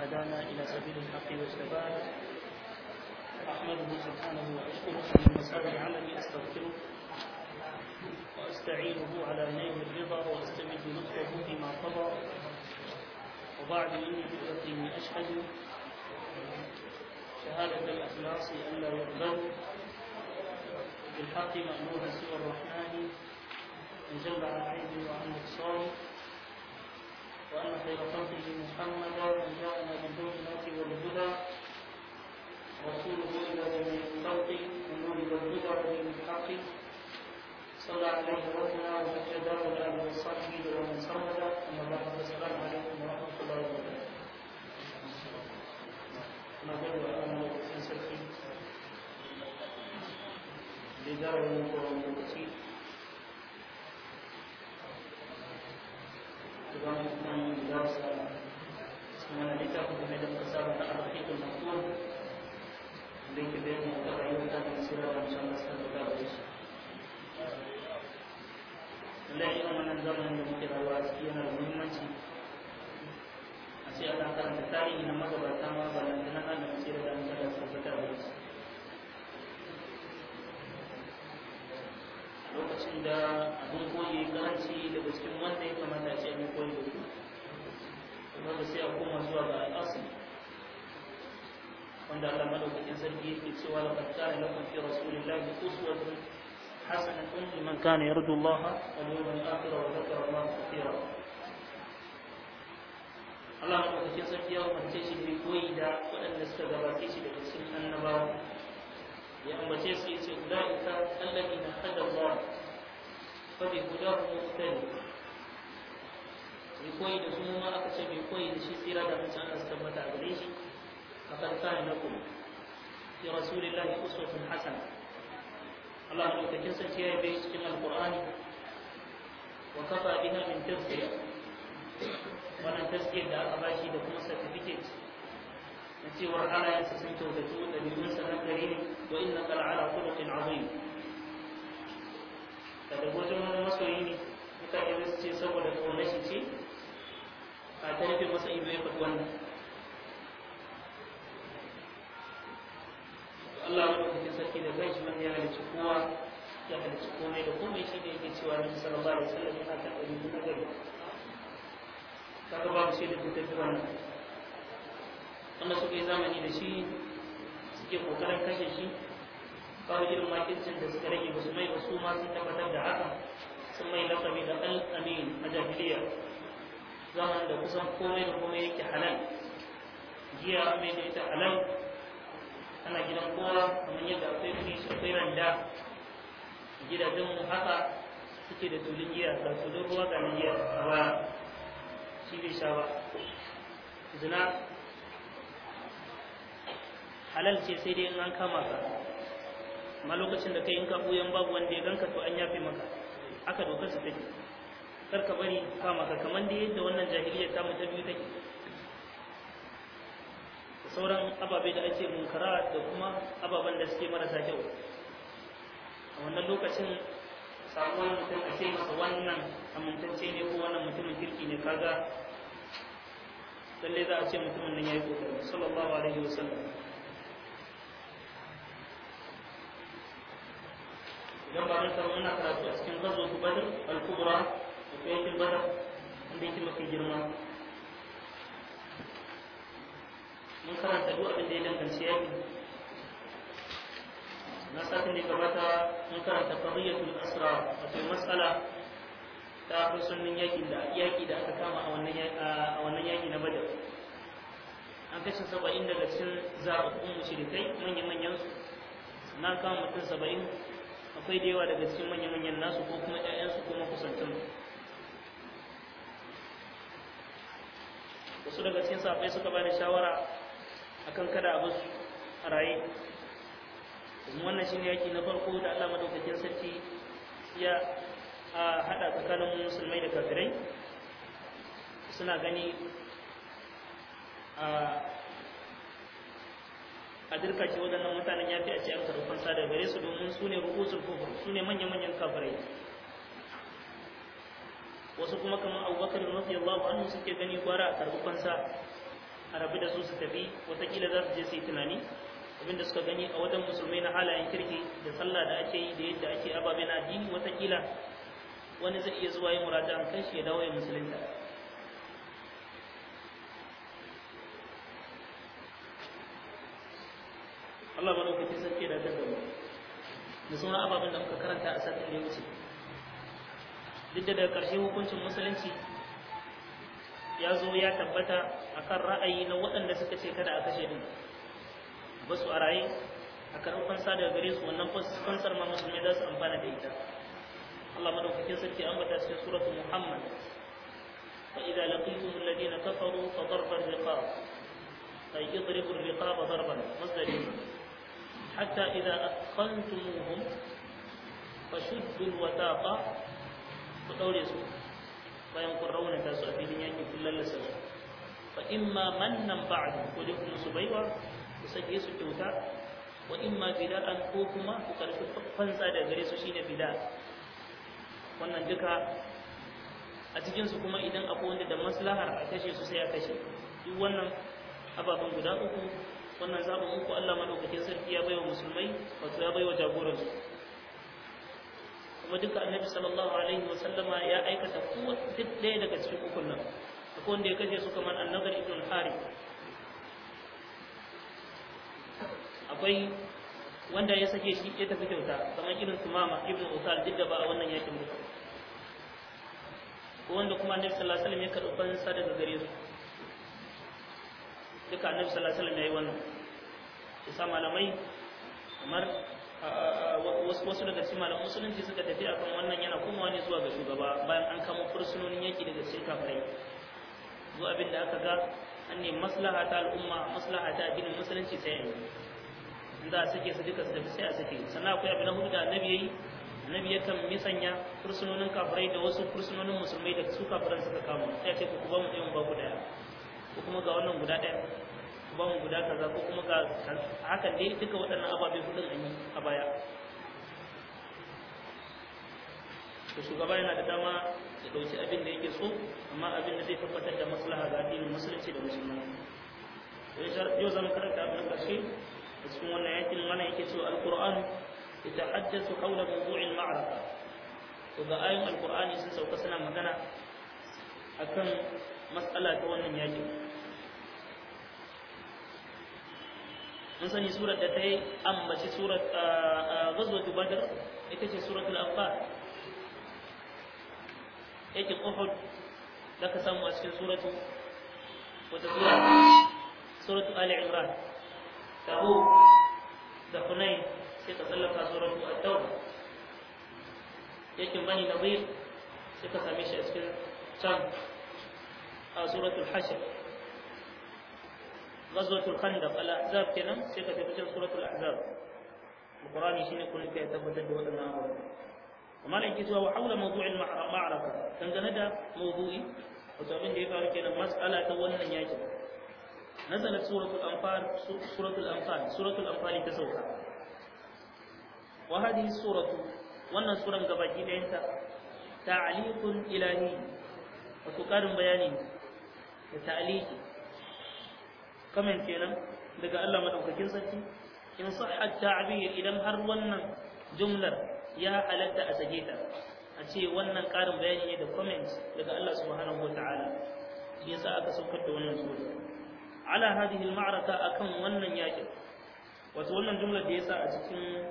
هدانا إلى سبيل الحق والثبات أحمده سبحانه وأشكره من مسأل عملي أستغفره وأستعينه على نيل الرضا وأستمد لطفه فيما قضى وبعد إني بيقيني أشهد شهادة الإخلاص أن لا يقبل بالحق مأمور سوى الرحمن من جل عن عيب وعن نقصان وأن خير خلقه محمدا من جاءنا بالبينات والهدى رسوله إلى جميع الخلق من نور والهدى ودين الحق صلى عليه ربنا ومجدا وآله وصحبه ومن صمد أما بعد فالسلام عليكم ورحمة الله وبركاته na gaba da ana lokacin sarki da zara yin kowane lokaci da zama kan darsa suna da littafin da mai da fasara da arzikin mafi da yake bayan da rayuwar ta da sira da shan nasa da da shi lallai irin wannan zamanin da muke rayuwa a ciki yana da muhimmanci a ce ana karanta tarihi na magabata ma ba nan da na ana mace da an sada su fita da su lokacin da abin koyi karanci daga cikin wanda ya kamata a ce abin koyi da su kuma da sai a koma zuwa ga al'asir wanda Allah madaukakin sarki yake cewa laqad kana lakum fi rasulillahi uswatun hasanatun liman kana yarju Allah wal yawmal akhir wa dhakara Allah kathira Allah maɗaukakin sarki ya umarce shi bai koyi da waɗanda suka gabace shi daga cikin annabawa ya ambace su yace ulaika alladhina hada Allah fa bi hudahu muqtadi bai koyi da su ma aka ce bai koyi da shi tsira da mutum Allah suka tabbata a gare shi akan kana lakum fi rasulillahi uswatun hasana Allah maɗaukakin sarki ya yi cikin alqur'ani wa kafa biha min tazkiyah wannan taskiyar da aka bashi da kuma certificate na cewar halayensa sun kyautatu da biyunsa na gari ne wa inna kala ala khuluqin azim da da wajen wani masoyi ne mutane su ce saboda kaunar shi ce a ta rufe masa ido ya faɗi wannan Allah ya ɗauki sarki da kai shi wanda ya halicci kowa ya halicci komai da komai shi ne yake cewa Nabi sallallahu alaihi wasallam yana kan ɗari na gari kaga babu shi da ta tafi wannan wanda suka yi zamani da shi suke kokarin kashe shi babu irin makincin da suka rage ba su mai wasu ma sun tabbatar da haka sun mai lakabi da al-amin a jahiliya zaman da kusan komai da komai yake halal giya mai da ita halal ana gidan kowa kamar yadda akwai fish akwai randa gidajen mu haka suke da tulun giya ga tulun ruwa ga giya a baya shi bai sha ba zina halal ce sai dai in an kama ka amma lokacin da kai in ka buyan babu wanda ya ganka to an yafe maka aka dokar su take kar ka bari kama ka kamar da yadda wannan jahiliyyar ta ta biyu take da sauran ababe da ake munkara da kuma ababen da suke marasa kyau a wannan lokacin samuwar mutum a ce masa wannan amintacce ne ko wannan mutumin kirki ne kaga lalle za a ce mutumin nan yayi kokari sallallahu alaihi wasallam idan ba mun samu muna karatu a cikin gazo su badr al-kubra da kayakin badr wanda yake mafi girma mun karanta duk abin da ya danganci yaki na satin da gabata mun karanta qadiyatul asra wato mas'ala ta fursunin yakin da yaki da aka kama a wannan a wannan yaki na badar an kashe saba'in daga cikin zaɓaɓɓun mushrikai manyan manyan su na kama mutum saba'in akwai da yawa daga cikin manyan manyan nasu ko kuma ƴaƴansu ko makusantan wasu daga cikin sahabbai suka ba da shawara akan kada a basu a raye domin wannan shine yaki na farko da Allah madaukakin sarki ya a hada tsakanin musulmai da kafirai suna gani a a dirka ce waɗannan mutanen ya fi a ce an karɓi fansa daga gare su domin su ne rukusul kufur su ne manya-manyan kafirai wasu kuma kamar abubakar radiyallahu anhu suke gani gwara a karɓi fansa a rabu da su su tafi watakila za su je su yi tunani abinda suka gani a wajen musulmai na halayen kirki da sallah da ake yi da yadda ake ababe na addini watakila wani zai iya zuwa yi muraja an kai shi ya dawo ya musulunta Allah ba lokaci sarki da ta gaba da sauran ababen da muka karanta a satin da ya wuce duk da daga ƙarshe hukuncin musulunci ya zo ya tabbata akan ra'ayi na waɗanda suka ce kada a kashe din ba su a raye a karɓar fansa daga gare su wannan fansar ma musulmai za su amfana da ita Allah madaukakin sarki an bata cikin suratul Muhammad fa idza laqitum alladhina kafaru fa darba ar-riqab ay idribu ar-riqab darban masdari hatta idza athqaltumuhum fashuddu al-wataqa ku daure su bayan kun raunata su a filin yaki kun lallasa su fa imma mannan ba'du ko dai kuma su baiwa ku sake su kyauta wa imma bida'an ko kuma ku karfi fansa da gare su shine bida wannan duka a cikin su kuma idan akwai wanda da maslahar a kashe su sai a kashe duk wannan ababen guda uku wannan zaɓin uku Allah madaukakin sarki ya baiwa musulmai wato ya baiwa jagoransu kuma duka annabi sallallahu alaihi wa sallama ya aikata ko duk ɗaya daga cikin ukun nan akwai wanda ya kashe su kamar annabar ibn al-harith akwai wanda ya sake shi ya tafi kyauta kamar irin tumama ibn usal duk da ba a wannan yakin ba ko wanda kuma annabi sallallahu alaihi wasallam ya karɓi fansa daga gare su duka annabi sallallahu alaihi wasallam ya yi wannan isa malamai kamar wasu daga cikin malaman musulunci suka tafi akan wannan yana komawa ne zuwa ga shugaba bayan an kama fursunonin yaki daga cikin kafirai zuwa abin da aka ga an ne maslaha ta al'umma maslaha ta addinin musulunci sai yanzu in za a sake su duka su tafi sai a sake sannan akwai abin na hudu da annabi yayi annabi yakan misanya fursunonin kafirai da wasu fursunonin musulmai da su kafiran suka kama sai ce ku ba mu ɗaya mu ba ku ɗaya ko kuma ga wannan guda ɗaya ku ba mu guda kaza ko kuma ga hakan dai duka waɗannan ababe hudun an yi a baya to shugaba yana da dama ya ɗauki abin da yake so amma abin da zai tabbatar da maslaha ga addinin musulunci da musulmai yau zama karanta abin ƙarshe a cikin wannan yakin mana yake cewa alƙur'an يتحدث حول موضوع المعركة وذا آية القرآن سنسى وكسنا مغانا أكن مسألة وانا ياجي من سني سورة دتي أم بشي سورة غزوة بدر إتشي سورة الأنفال يجي أحد لك سامو أسكن سورة وتسورة سورة آل عمران تبوك da Hunain sai ka tsallaka suratu at-tauba yakin bani nadir sai ka same shi a cikin can a suratul hashr ghazwatul khandaq al-ahzab kenan sai ka tafi cikin suratul ahzab alqur'ani shine kun kai tabbatar da wadannan abubuwa amma nan ke cewa wa hawla mawdu'il ma'araka dangane da mawdu'i wato abin da ya faru kenan mas'ala ta wannan yakin نزلت سورة الأنفال سورة الأنفال سورة الأنفال تسوكا وهذه السورة وأن سورة قباجي لأنت تعليق إلهي وتقارن بياني تعليق كمان كنا daga Allah madaukakin sarki in sahha ta'bir idan har wannan jumlar ya halatta a sake ta a ce wannan karin bayani ne da comments daga Allah subhanahu wataala shi yasa aka saukar da wannan sura على هذه المعركة أكم ونن ياجر وتولن جملة ديسا أتكين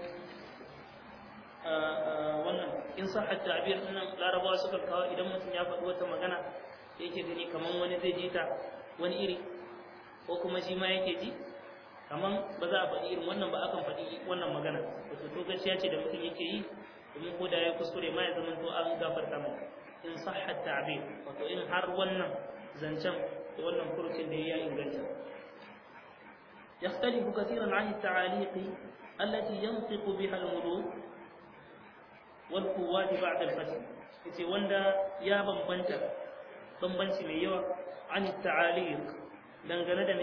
wannan in sahha ta'bir din larabawa suka kawo idan mutum ya faɗi wata magana da yake gani kaman wani zai ji ta wani iri ko kuma shi ma yake ji kaman ba za a faɗi irin wannan ba akan faɗi wannan magana wato to gaskiya ce da mutum yake yi domin ko da ya kuskure ma ya zama to an gafarta mai in sahha ta'bir wato in har wannan zancen da wannan furucin da ya inganta يختلف كثيرا عن التعاليق التي ينطق بها الملوك والقوات بعد الفتح yace wanda ya bambanta bambanci mai yawa an ta'aliq dangane da ne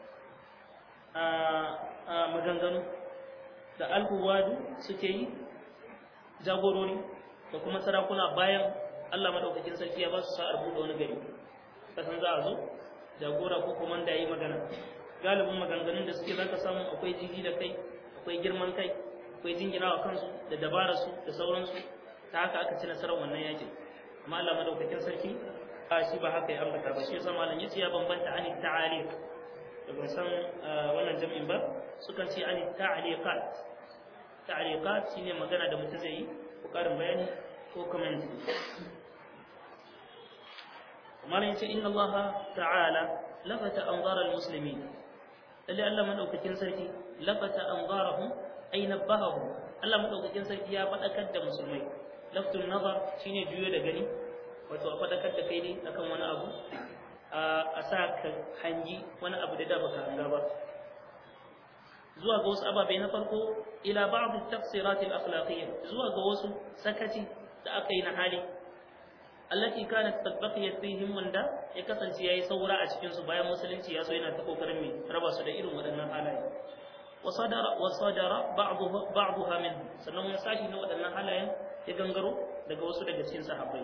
a maganganu da alhuwadu suke yi jagorori da kuma sarakuna bayan Allah madaukakin sarki ya ba su sa'ar buɗe wani gari kasan za a zo jagora ko komanda yayi magana galibin maganganun da suke zaka samu akwai jiji da kai akwai girman kai akwai jinginawa kansu da dabararsu da sauransu ta haka aka ci nasarar wannan yakin amma Allah madaukakin sarki a shi ba haka ya ambata ba shi yasa malam yace ya bambanta ani ta'aliq da ban san wannan jami'in ba sukan ce ani ta'liqat ta'liqat shine magana da mutum zai yi ko karin bayani ko comment malam yace inna Allah ta'ala lafata anzar al-muslimin lalle Allah madaukakin sarki lafata anzarahum ay nabbahahum Allah madaukakin sarki ya fadakar da musulmai laftun nazar shine juyo da gani wato a fadakar da kai ne akan wani abu a sa ka hangi wani abu da da baka hanga ba zuwa ga wasu ababe na farko ila ba'd at-tafsirat al-akhlaqiyya zuwa ga wasu sakaci da aka yi na hali allati kanat qad baqiyat fihim wanda ya kasance yayi saura a cikin su bayan musulunci ya so yana ta kokarin me raba su da irin waɗannan halaye wasadara wasadara ba'daha ba'daha min sannan wani sashi na waɗannan halayen ya gangaro daga wasu daga cikin sahabbai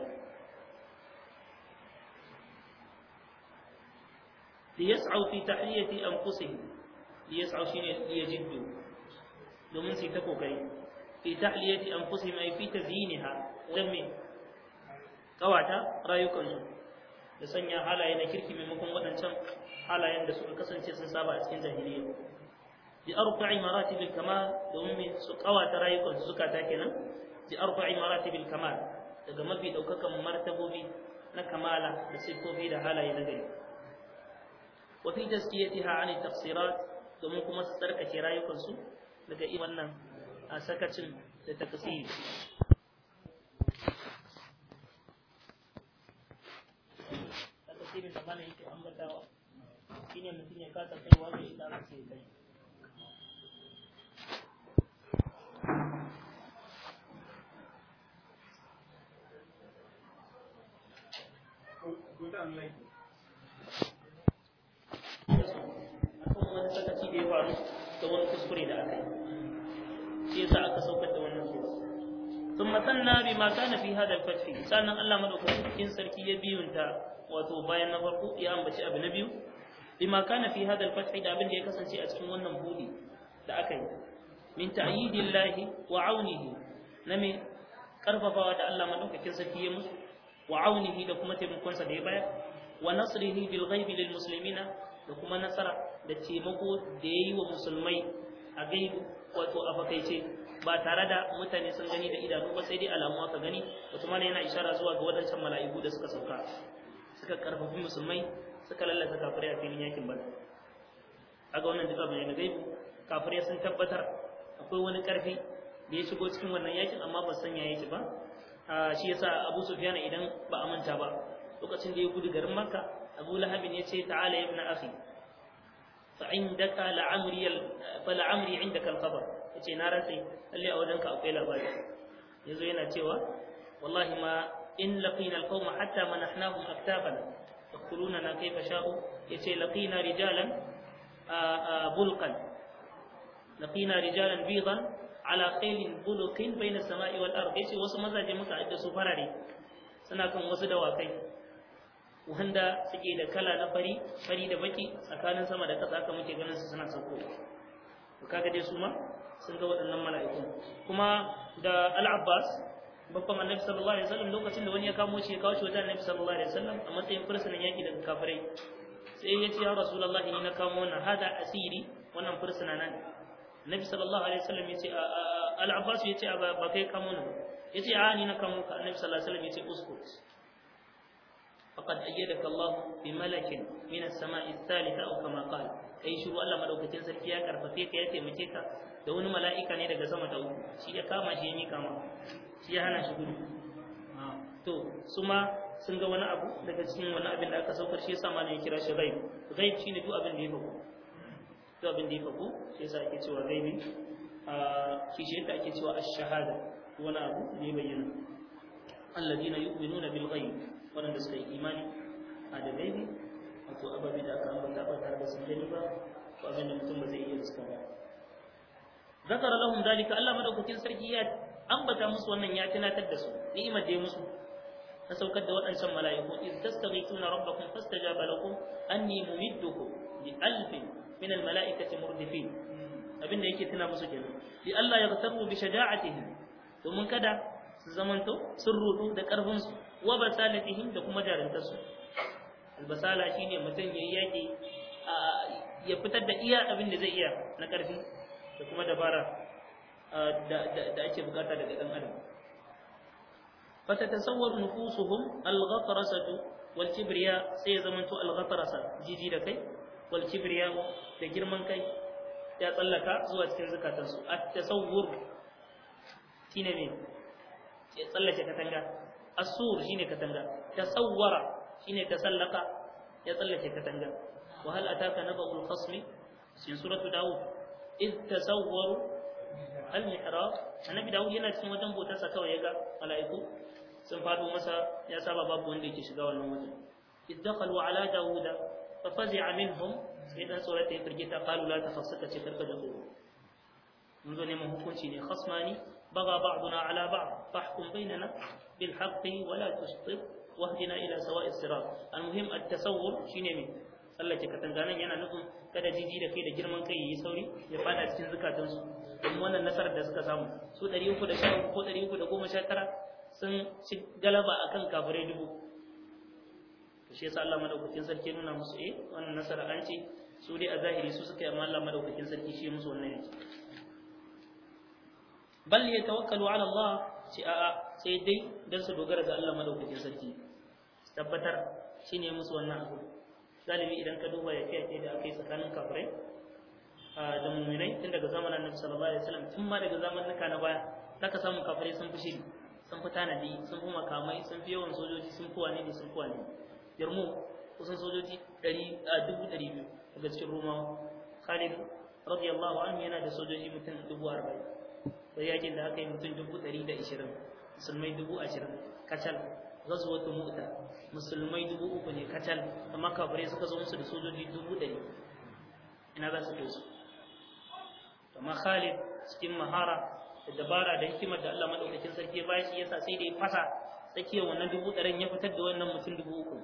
liyas'au fi tahliyati anfusihim liyas'au shine liyajiddu domin su ta kokari fi tahliyati anfusihim ay fi tazyinha dan me kawata rayukansu da sanya halaye na kirki maimakon waɗancan halayen da suka kasance sun saba a cikin jahiliya bi arba'i maratibil kamal domin me su kawata rayukansu suka ta kenan bi arba'i maratibil kamal daga mafi daukakan martabobi na kamala da sifofi da halaye na gari wa fi tazkiyatiha an tafsirat domin kuma su tsarkake rayukansu daga irin wannan a sakacin da takasiri takasirin da mana yake ambatawa shine mutum ya kasa kaiwa da ita aka ce kai akan wani sakaci da ya faru da wani kuskure da aka yi shi yasa aka saukar da wannan sura ثم ثنى بما كان في هذا الفتح sannan Allah madaukakin sarki ya biyunta wato bayan na farko ya ambaci abu na biyu bima kana fi hada al-fath da abin da ya kasance a cikin wannan budi da aka yi min ta'yidillahi wa aunihi na me karfafawa da Allah madaukakin sarki ya musu wa aunihi da kuma taimakon sa da ya bayar wa nasrihi bil ghaibi lil muslimina da kuma nasara da taimako da yayi wa musulmai a gaibu wato a fakaice ba tare da mutane sun gani da idanu ba sai dai alamu aka gani wato mana yana ishara zuwa ga wadancan mala'iku da suka sauka suka karfafi musulmai suka lallata kafirai a filin yakin bada aga wannan duka bane na gaibu kafirai sun tabbatar akwai wani karfi da ya shigo cikin wannan yakin amma ba san ya yake ba shi yasa Abu Sufyan idan ba a manta ba lokacin da ya gudu garin Makka Abu Lahab ya ce ta'ala ibn akhi fa indaka la'amri fa la'amri indaka al-khabar yace na rantsi lalle a wajenka akwai labari yazo yana cewa wallahi ma in laqina al-qawma hatta manahnahum aktafana yaquluna kayfa sha'u yace laqina rijalan bulqan laqina rijalan bidan ala khaylin buluqin bayna as-sama'i wal ard yace wasu mazaje muka adda su farare suna kan wasu dawakai wanda suke da kala na fari fari da baki tsakanin sama da ƙasa haka muke ganin su suna sauko to kaga dai su ma sun ga waɗannan mala'iku kuma da al-Abbas babban annabi sallallahu alaihi wasallam lokacin da wani ya kamo shi ya kawo shi wajen annabi sallallahu alaihi wasallam a matsayin fursunan yaki daga kafirai sai ya ce ya rasulullahi ni na kamo wannan hada asiri wannan fursuna nan annabi sallallahu alaihi wasallam ya ce al-Abbas ya ce ba kai kamo ni ya ce a ni na kamo ka annabi sallallahu alaihi wasallam ya ce uskut فقد أيدك الله بملك من السماء الثالثة أو كما قال kai shiru Allah madaukakin sarki ya karfafe ka ya taimake ka da wani mala'ika ne daga sama ta uku shi ya kama shi ya mika ma shi ya hana shi gudu to su ma sun ga wani abu daga cikin wani abin da aka saukar shi yasa malam ya kira shi ghaib ghaib shine duk abin da ya faku duk abin da ya faku shi yasa ake cewa ghaibi a shi shi yadda ake cewa ash-shahada wani abu da ya bayyana alladina yu'minuna bil ghaib wanda suka yi imani a da gaibi wato ababe da aka ambata ba tare da sun gani ba ko abin da mutum ba zai iya riska ba zakara lahum dalika Allah madaukakin sarki ya ambata musu wannan ya tunatar da su ni'imar da ya musu na saukar da waɗancan mala'iku iz tastaghithuna rabbakum fastajaba lakum anni mumiddukum bi alfin min al mala'ikati murdifin abinda yake tuna musu kenan li Allah ya tabu bi shaja'atihim domin kada su zamanto sun rudu da karfin su wa basalatihim da kuma jarantar su albasala shine mutum yayi yaki ya fitar da iya abin da zai iya na karfi da kuma dabara da ake bukata daga dan adam فتتصور نفوسهم الغطرسة والكبرياء سيزمنت الغطرسة جيجي دكي والكبرياء تجرمن كي ya tsallaka zuwa cikin zukatansu at-tasawwur shine me ya tsallake katanga as-sur shine katanga tasawwara shine tasallaka ya tsallake katanga wa hal ataka naba'ul khasmi cikin suratu daud id tasawwaru al-mihrab annabi daud yana cikin wajen botarsa kawai yaga mala'iku sun fado masa ya saba babu wanda yake shiga wannan wajen id dakhalu ala dauda fa fazi'a minhum sai dan tsorata ya firgita qalu la takhaf suka ce karka da tsoro mun zo neman hukunci ne khasmani baga ba'duna ala ba'd fahkum bainana bil haqqi wa la tusṭib wahdina ila sawa'i sirat almuhim at-tasawwur shine me tsallake katanganan yana nufin kada jiji da kai da girman kai yi sauri ya fada cikin zukatansu don wannan nasarar da suka samu su 310 ko 319 sun ci galaba akan kafirai dubu to shi yasa Allah madaukakin sarki nuna musu eh wannan nasara an ce su dai a zahiri su suka yi amma Allah madaukakin sarki shi musu wannan yake bal yatawakkalu ala Allah ci a'a sai dai dan su dogara ga Allah madaukakin sarki tabbatar shine musu wannan abu galibi idan ka duba ya fiye da aka yi tsakanin kafirai da muminai tun daga zamanin annabi sallallahu alaihi wasallam tun ma daga zamanin na baya zaka samu kafirai sun fi shiri sun fi tanadi sun fi makamai sun fi yawan sojoji sun fi wane ne sun fi wane yarmu kusan sojoji ɗari a dubu ɗari biyu daga cikin romawa khalid radiyallahu anhu yana da sojoji mutum dubu arba'in sai yakin da aka yi mutum dubu ɗari da ishirin musulmai dubu ashirin kacal ghazwatu mu'ta musulmai dubu uku ne kacal amma kafirai suka zo musu da sojoji dubu ɗari ina za su kai su amma khalid cikin mahara da dabara da hikimar da Allah madaukakin sarki ya bashi yasa sai da ya fasa tsakiyar wannan dubu ɗarin ya fitar da wannan mutum dubu uku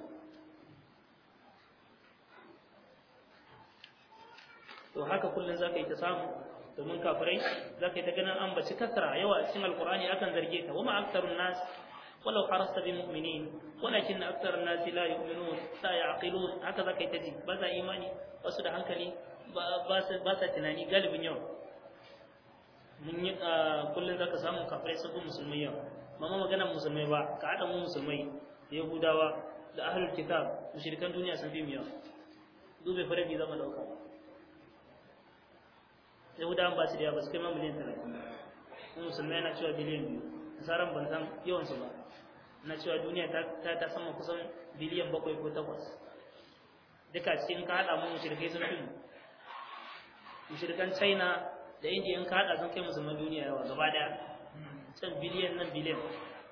to haka kullum za ka yi ta samu domin kafirai za ka yi ta ganin an baci kasara yawa a cikin alkur'ani akan zarge ta wama aktarun nas walau harasta bi mu'minin walakin aktarun nas la yu'minun la ya'qilun haka za ka yi ta ji ba za imani ba su da hankali ba sa tunani galibin yawa mun yi kullum za ka samu kafirai sun fi musulmai yawa mama magana musulmai ba ka haɗa mu musulmai yahudawa da ahlul kitab mushrikan duniya sun fi mu yawa dube farabi zama dauka yahudawan ba su da yawa ba su kai ma miliyan talatin kuma musulmai yana cewa biliyan biyu nasaran ban san yawansu ba na cewa duniya ta ta sama kusan biliyan bakwai ko takwas duka cikin ka haɗa mu mushrikai sun fi mushrikan china da indiya in ka haɗa sun kai musulman duniya yawa gaba daya can biliyan nan biliyan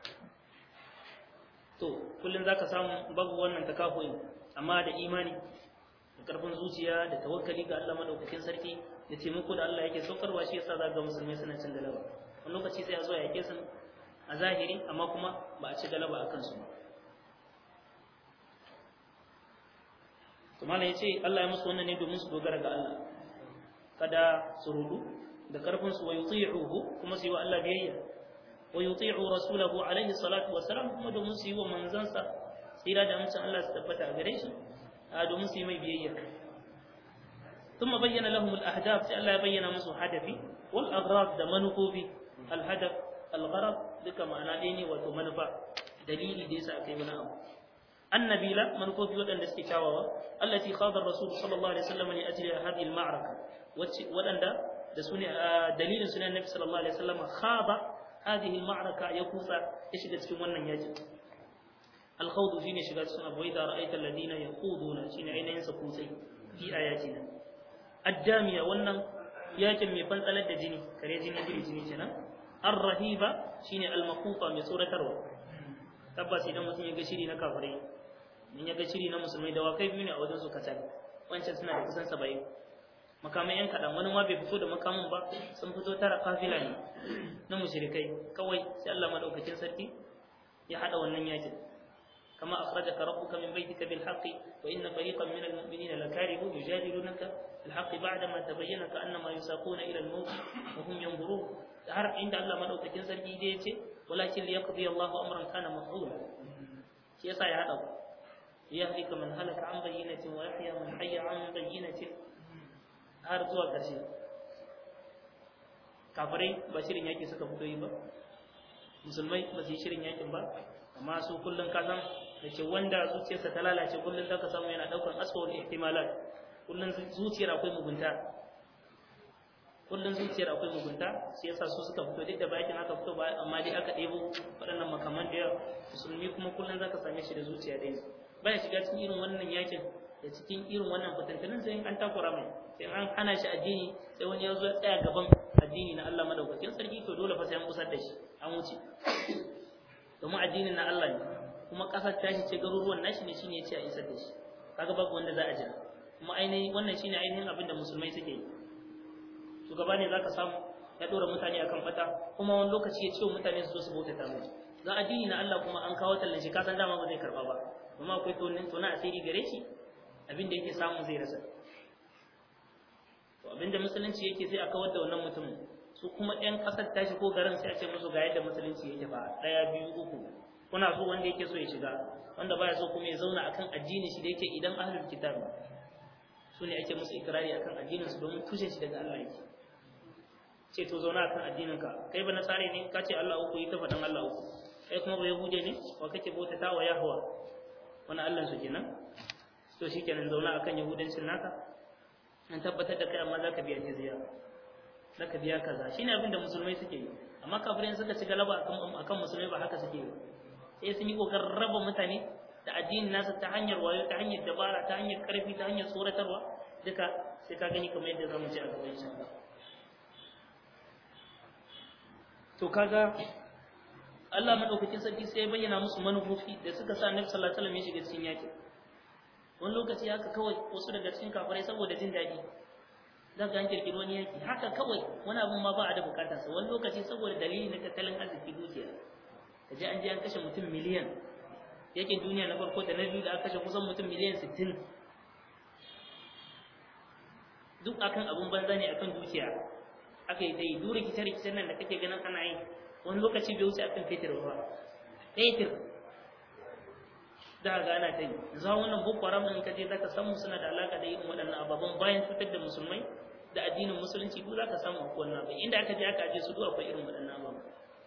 to kullum za ka samu babu wannan takafoyin amma da imani da ƙarfin zuciya da tawakkali ga Allah madaukakin sarki da taimako da Allah yake saukarwa shi yasa za ga musulmai suna cin galaba wani lokaci sai a zo a yake su a zahiri amma kuma ba a ci galaba a kansu ba to malam yace Allah ya musu wannan ne domin su dogara ga Allah kada su rudu da karfin su wa yuti'uhu kuma su yi wa Allah biyayya wa yuti'u rasulahu alaihi salatu wa salam kuma domin su yi wa manzansa tsira da amincin Allah su tabbata a gare shi domin su yi mai biyayya ثم بين لهم الأهداف الله يبين مسو هدفي والأغراض ده منفوبي الهدف الغرض duka ma'ana ɗaya ne wato manufa dalili da yasa aka yi wani abu annabila manufofi waɗanda suke kyawawa allati khadar rasul sallallahu alaihi wasallam li ajli hadhihi al-ma'raka waɗanda da su ne dalilin sunan nabi sallallahu alaihi wasallam khaba hadhihi al-ma'raka ya kusa ya shiga cikin wannan yakin al-khawd shine shiga cikin abu da ra'aita alladina yaquduna shine ainihin sa kutsai fi ayatina addamiya wannan yakin mai fantsalar da jini kare jini biri jini kenan ar-rahiba shine al-maqufa mai tsoratarwa tabbas idan mutum ya ga shiri na kafirai in ya ga shiri na musulmai da wakai biyu ne a wajen su kacal wancan suna da kusan 70 makamai yan kadan wani ma bai fito da makamin ba sun fito tara kafila ne na mushrikai kawai sai Allah madaukakin sarki ya hada wannan yakin كما أخرجك ربك من بيتك بالحق وإن فريقا من المؤمنين لكارهون يجادلونك بالحق بعدما تبين كأنما يساقون إلى الموت وهم ينظرون har inda Allah madaukakin sarki dai yace walakin liyaqdi Allahu amran kana maf'ula shi yasa ya hada ku yahlika man halaka an bayyinatin wa yahya man hayya an bayyinatin har zuwa ƙarshe kafirai ba shirin yaki suka fito yi ba musulmai ba su yi shirin yakin ba amma su kullum ka san da ce wanda zuciyarsa ta lalace kullum za ka samu yana ɗaukar asfawar ihtimalat kullum zuciyar akwai mugunta kullum zuciyar akwai mugunta shi yasa su suka fito duk da bakin aka fito ba amma dai aka ɗebo waɗannan makaman da yawa musulmi kuma kullum za ka same shi da zuciya ɗaya baya shiga cikin irin wannan yakin da cikin irin wannan fitantunan sai an takura mai sai an hana shi addini sai wani ya zo ya tsaya gaban addini na Allah madaukakin sarki to dole fa sai an kusar da shi an wuce domin addinin na Allah ne kuma kasar tashi ce garuruwan nashi ne shine yace a isar da shi kaga babu wanda za a jira kuma ainihin wannan shine ainihin abin da musulmai suke yi shugaba ne zaka samu ya dora mutane akan fata kuma wani lokaci ya ce wa mutane su zo su bauta ta mu za addini na Allah kuma an kawo tallan shi kasan dama ba zai karba ba kuma akwai tonin tona asiri gare shi abin da yake samu zai rasa to abin da musulunci yake sai a kawar da wannan mutumin su kuma ɗan ƙasar tashi ko garin sai a ce musu ga yadda musulunci yake ba ɗaya biyu uku kuna so wanda yake so ya shiga wanda baya so kuma ya zauna akan addinin shi da yake idan ahlul kitab su ne ake musu ikrari akan addinin su domin tushen shi daga Allah yake ce to zauna akan addinin ka kai ba nasare ne ka ce Allah uku yi ta faɗan Allah uku kai kuma ba yahude ne wa kake bautata wa yahwa wani Allah su kenan to shikenan zauna akan yahudancin naka an tabbatar da kai amma zaka biya jizya zaka biya kaza shine abin da musulmai suke yi amma kafirai suka ci galaba akan akan musulmai ba haka suke yi sai sun yi kokarin raba mutane da addinin nasu ta hanyar wayo ta hanyar dabara ta hanyar karfi ta hanyar tsoratarwa duka sai ka gani kamar yadda zamu ji a gaban insha Allah to kaga Allah madaukakin sarki sai ya bayyana musu manufofi da suka sa Annabi sallallahu alaihi wasallam ya shiga cikin yakin wani lokaci haka kawai wasu daga cikin kafirai saboda jin daɗi za ka an kirkiri wani yaki haka kawai wani abun ma ba a da bukatar sa wani lokaci saboda dalili na tattalin arziki dukiya ka je an je an kashe mutum miliyan yakin duniya na farko da na biyu da aka kashe kusan mutum miliyan sittin duk akan abun banza ne akan dukiya aka yi dai duk rikice-rikicen nan da kake ganin ana yi wani lokaci bai wuce akan fetur ba fetur da ga ana ta yi za wannan boko haram in kaje zaka samu suna da alaka da irin waɗannan ababen bayan cutar da musulmai da addinin musulunci duk zaka samu akwai wannan abin inda aka je aka aje su duk akwai irin waɗannan ababen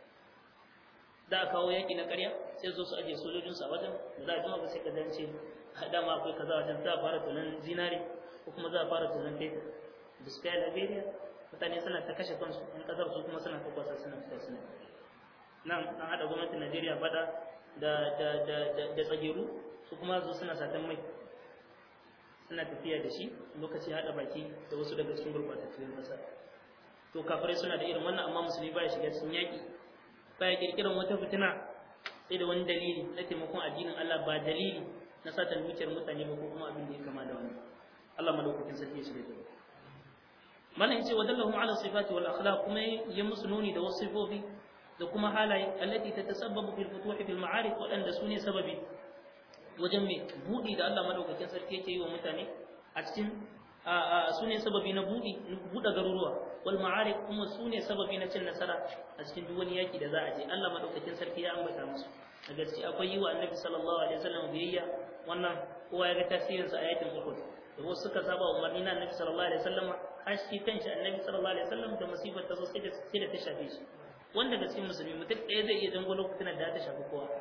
da a kawo yaƙi na ƙarya sai zo su aje sojojin su a wajen da za a jima ba sai ka dance dama akwai kaza wajen za a fara tunan zinare ko kuma za a fara tunan fetur biskaya liberia mutane suna ta kashe kansu in kasar su kuma suna ta kwasa suna fita suna nan an haɗa gwamnatin najeriya faɗa da da da da da tsageru su kuma zo suna satan mai suna tafiya da shi lokaci haɗa baki da wasu daga cikin gurbatattun ƙasa to kafirai suna da irin wannan amma musulmi baya shiga cikin yaƙi baya kirkiran wata fitina sai da wani dalili na taimakon addinin Allah ba dalili na satan dukiyar mutane ba ko kuma abin da ya kama da wani Allah madaukakin sarki ya shirya da mana yace wa dallahu ala sifati wal akhlaq kuma ya musu nuni da wasu sifofi da kuma halaye allati tatasabbabu fil futuhi fil ma'arif wadanda sune sababi wajen mai budi da Allah madaukakin sarki yake yi wa mutane a cikin sune sababi na budi buɗe garuruwa wal ma'arif kuma sune sababi na cin nasara a cikin duk wani yaki da za a je Allah madaukakin sarki ya ambata musu a gaske akwai yi wa annabi sallallahu alaihi wasallam biyayya wannan kowa ya ga tasirin sa a yakin Uhud da wasu suka saba umarni na annabi sallallahu alaihi wasallam har shi kanshi annabi sallallahu alaihi wasallam da musibar ta zo sai da sai da ta shafe shi wanda ga cikin musulmi mutum ɗaya zai iya jango lokacin da ta shafi kowa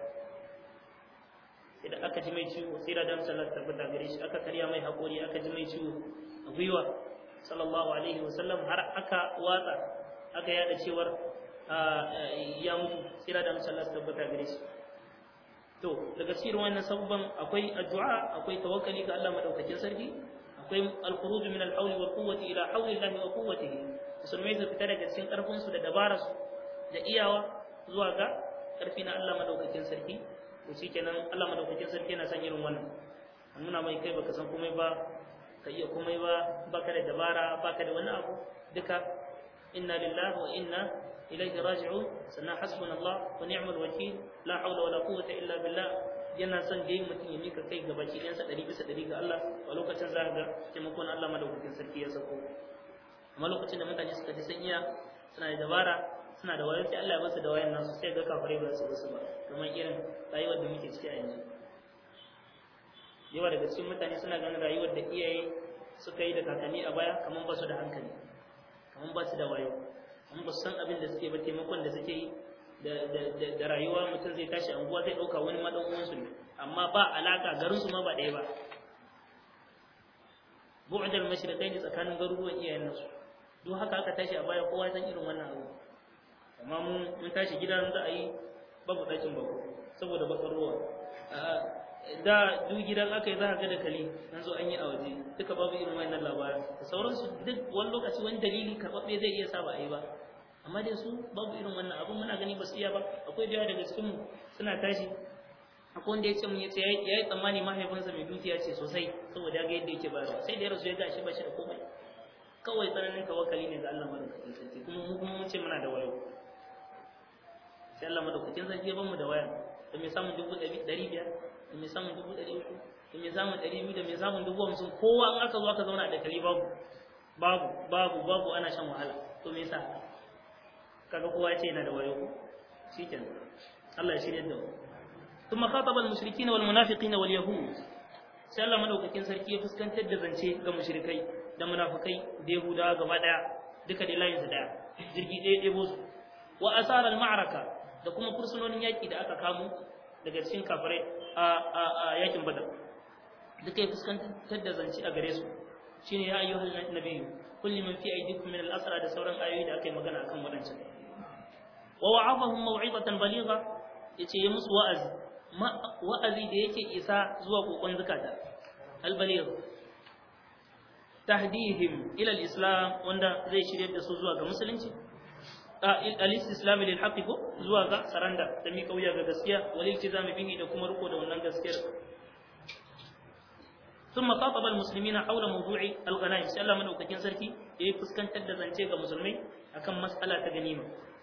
sai da aka ji mai ciwo sai da dan sallar tabbata gare shi aka karya mai haƙori aka ji mai ciwo a gwiwa sallallahu alaihi wasallam har aka watsa aka yada cewar ya mutu sai da dan sallar tabbata gare shi to daga cikin wannan sabban akwai addu'a akwai tawakkali ga Allah madaukakin sarki akwai al-khuruj min al-hawli wal quwwati ila hawli Allah wa quwwatihi musulmai su fita daga cikin karfin su da dabarar su da iyawa zuwa ga karfi na Allah madaukakin sarki to shikenan Allah madaukakin sarki yana son irin wannan an nuna mai kai baka san komai ba ka iya komai ba baka da dabara baka da wani abu duka inna lillahi wa inna ilaihi raji'un sannan hasbunallah wa ni'mal wakil la hawla wala quwwata illa billah yana son dai mutum ya mika kai ga baki ɗansa ɗari bisa ɗari ga Allah a lokacin za ka ga taimakon Allah madaukakin sarki ya sako amma lokacin da mutane suka ji sun iya suna da dabara suna da wayo sai Allah ya basu da wayan nasu sai ga kafare ba su basu ba kamar irin rayuwar da muke ciki a yanzu yawa daga cikin mutane suna ganin rayuwar da iyaye suka yi da kakanni a baya kamar ba su da hankali kamar ba su da wayo kamar ba su san abin da suke ba taimakon da suke yi da rayuwa mutum zai tashi anguwa zai ɗauka wani maɗan uwansu ne amma ba alaka garinsu ma ba ɗaya ba bu'dal mashriqaini tsakanin garuruwan iyayen nasu duk haka aka tashi a baya kowa san irin wannan abu amma mun mun tashi gidan za a yi babu ɗakin bako saboda bakar ruwa da duk gidan aka yi za ka ga da kali an zo an yi a waje duka babu irin wannan labarin da sauransu duk wani lokaci wani dalili karɓaɓɓe zai iya sa ba a yi ba amma dai su babu irin wannan abun muna gani ba su iya ba akwai da yawa daga cikin mu suna tashi akwai wanda ya ce mun ya ce ya yi tsammani mahaifinsa mai dukiya ce sosai saboda ya ga yadda yake bayarwa sai da ya rasu ya ga shi ba shi da komai kawai tsananin tawakkali ne ga Allah madaukakin sarki kuma mu kuma mun ce muna da wayo sai Allah madaukakin sarki ya bamu da waya da mai samun dubu ɗari biyar da mai samun dubu ɗari uku da mai samun ɗari biyu da mai samun dubu hamsin kowa in aka zo aka zauna a dakali babu babu babu babu ana shan wahala to me yasa kaga kowa ce yana da wayo shikenan Allah ya shirye da mu ثم خاطب المشركين والمنافقين واليهود sai Allah madaukakin sarki ya fuskantar da zance ga mushrikai da munafikai da yahudawa gaba daya duka da layin su daya jirgi ɗaya ɗebo su wa asarar ma'araka da kuma fursunonin yaƙi da aka kamo daga cikin kafirai a a a yakin badar duka ya fuskantar da zance a gare su shine ya ayyuhal nabiyyu kulli man fi aydikum min al-asra da sauran ayoyi da aka yi magana akan wadancan wa wa'adahum maw'izatan baligha yace ya musu wa'azi wa'azi da yake isa zuwa kokon zakata al-baligh tahdihim ila al-islam wanda zai shirye da su zuwa ga musulunci al-istislam lil haqq ko zuwa ga saranda da mi kauya ga gaskiya wal iltizam bihi da kuma riko da wannan gaskiyar ثم خاطب المسلمين حول موضوع الغنائم sai Allah madaukakin sarki yayi fuskantar da zance ga musulmai akan mas'ala ta ganima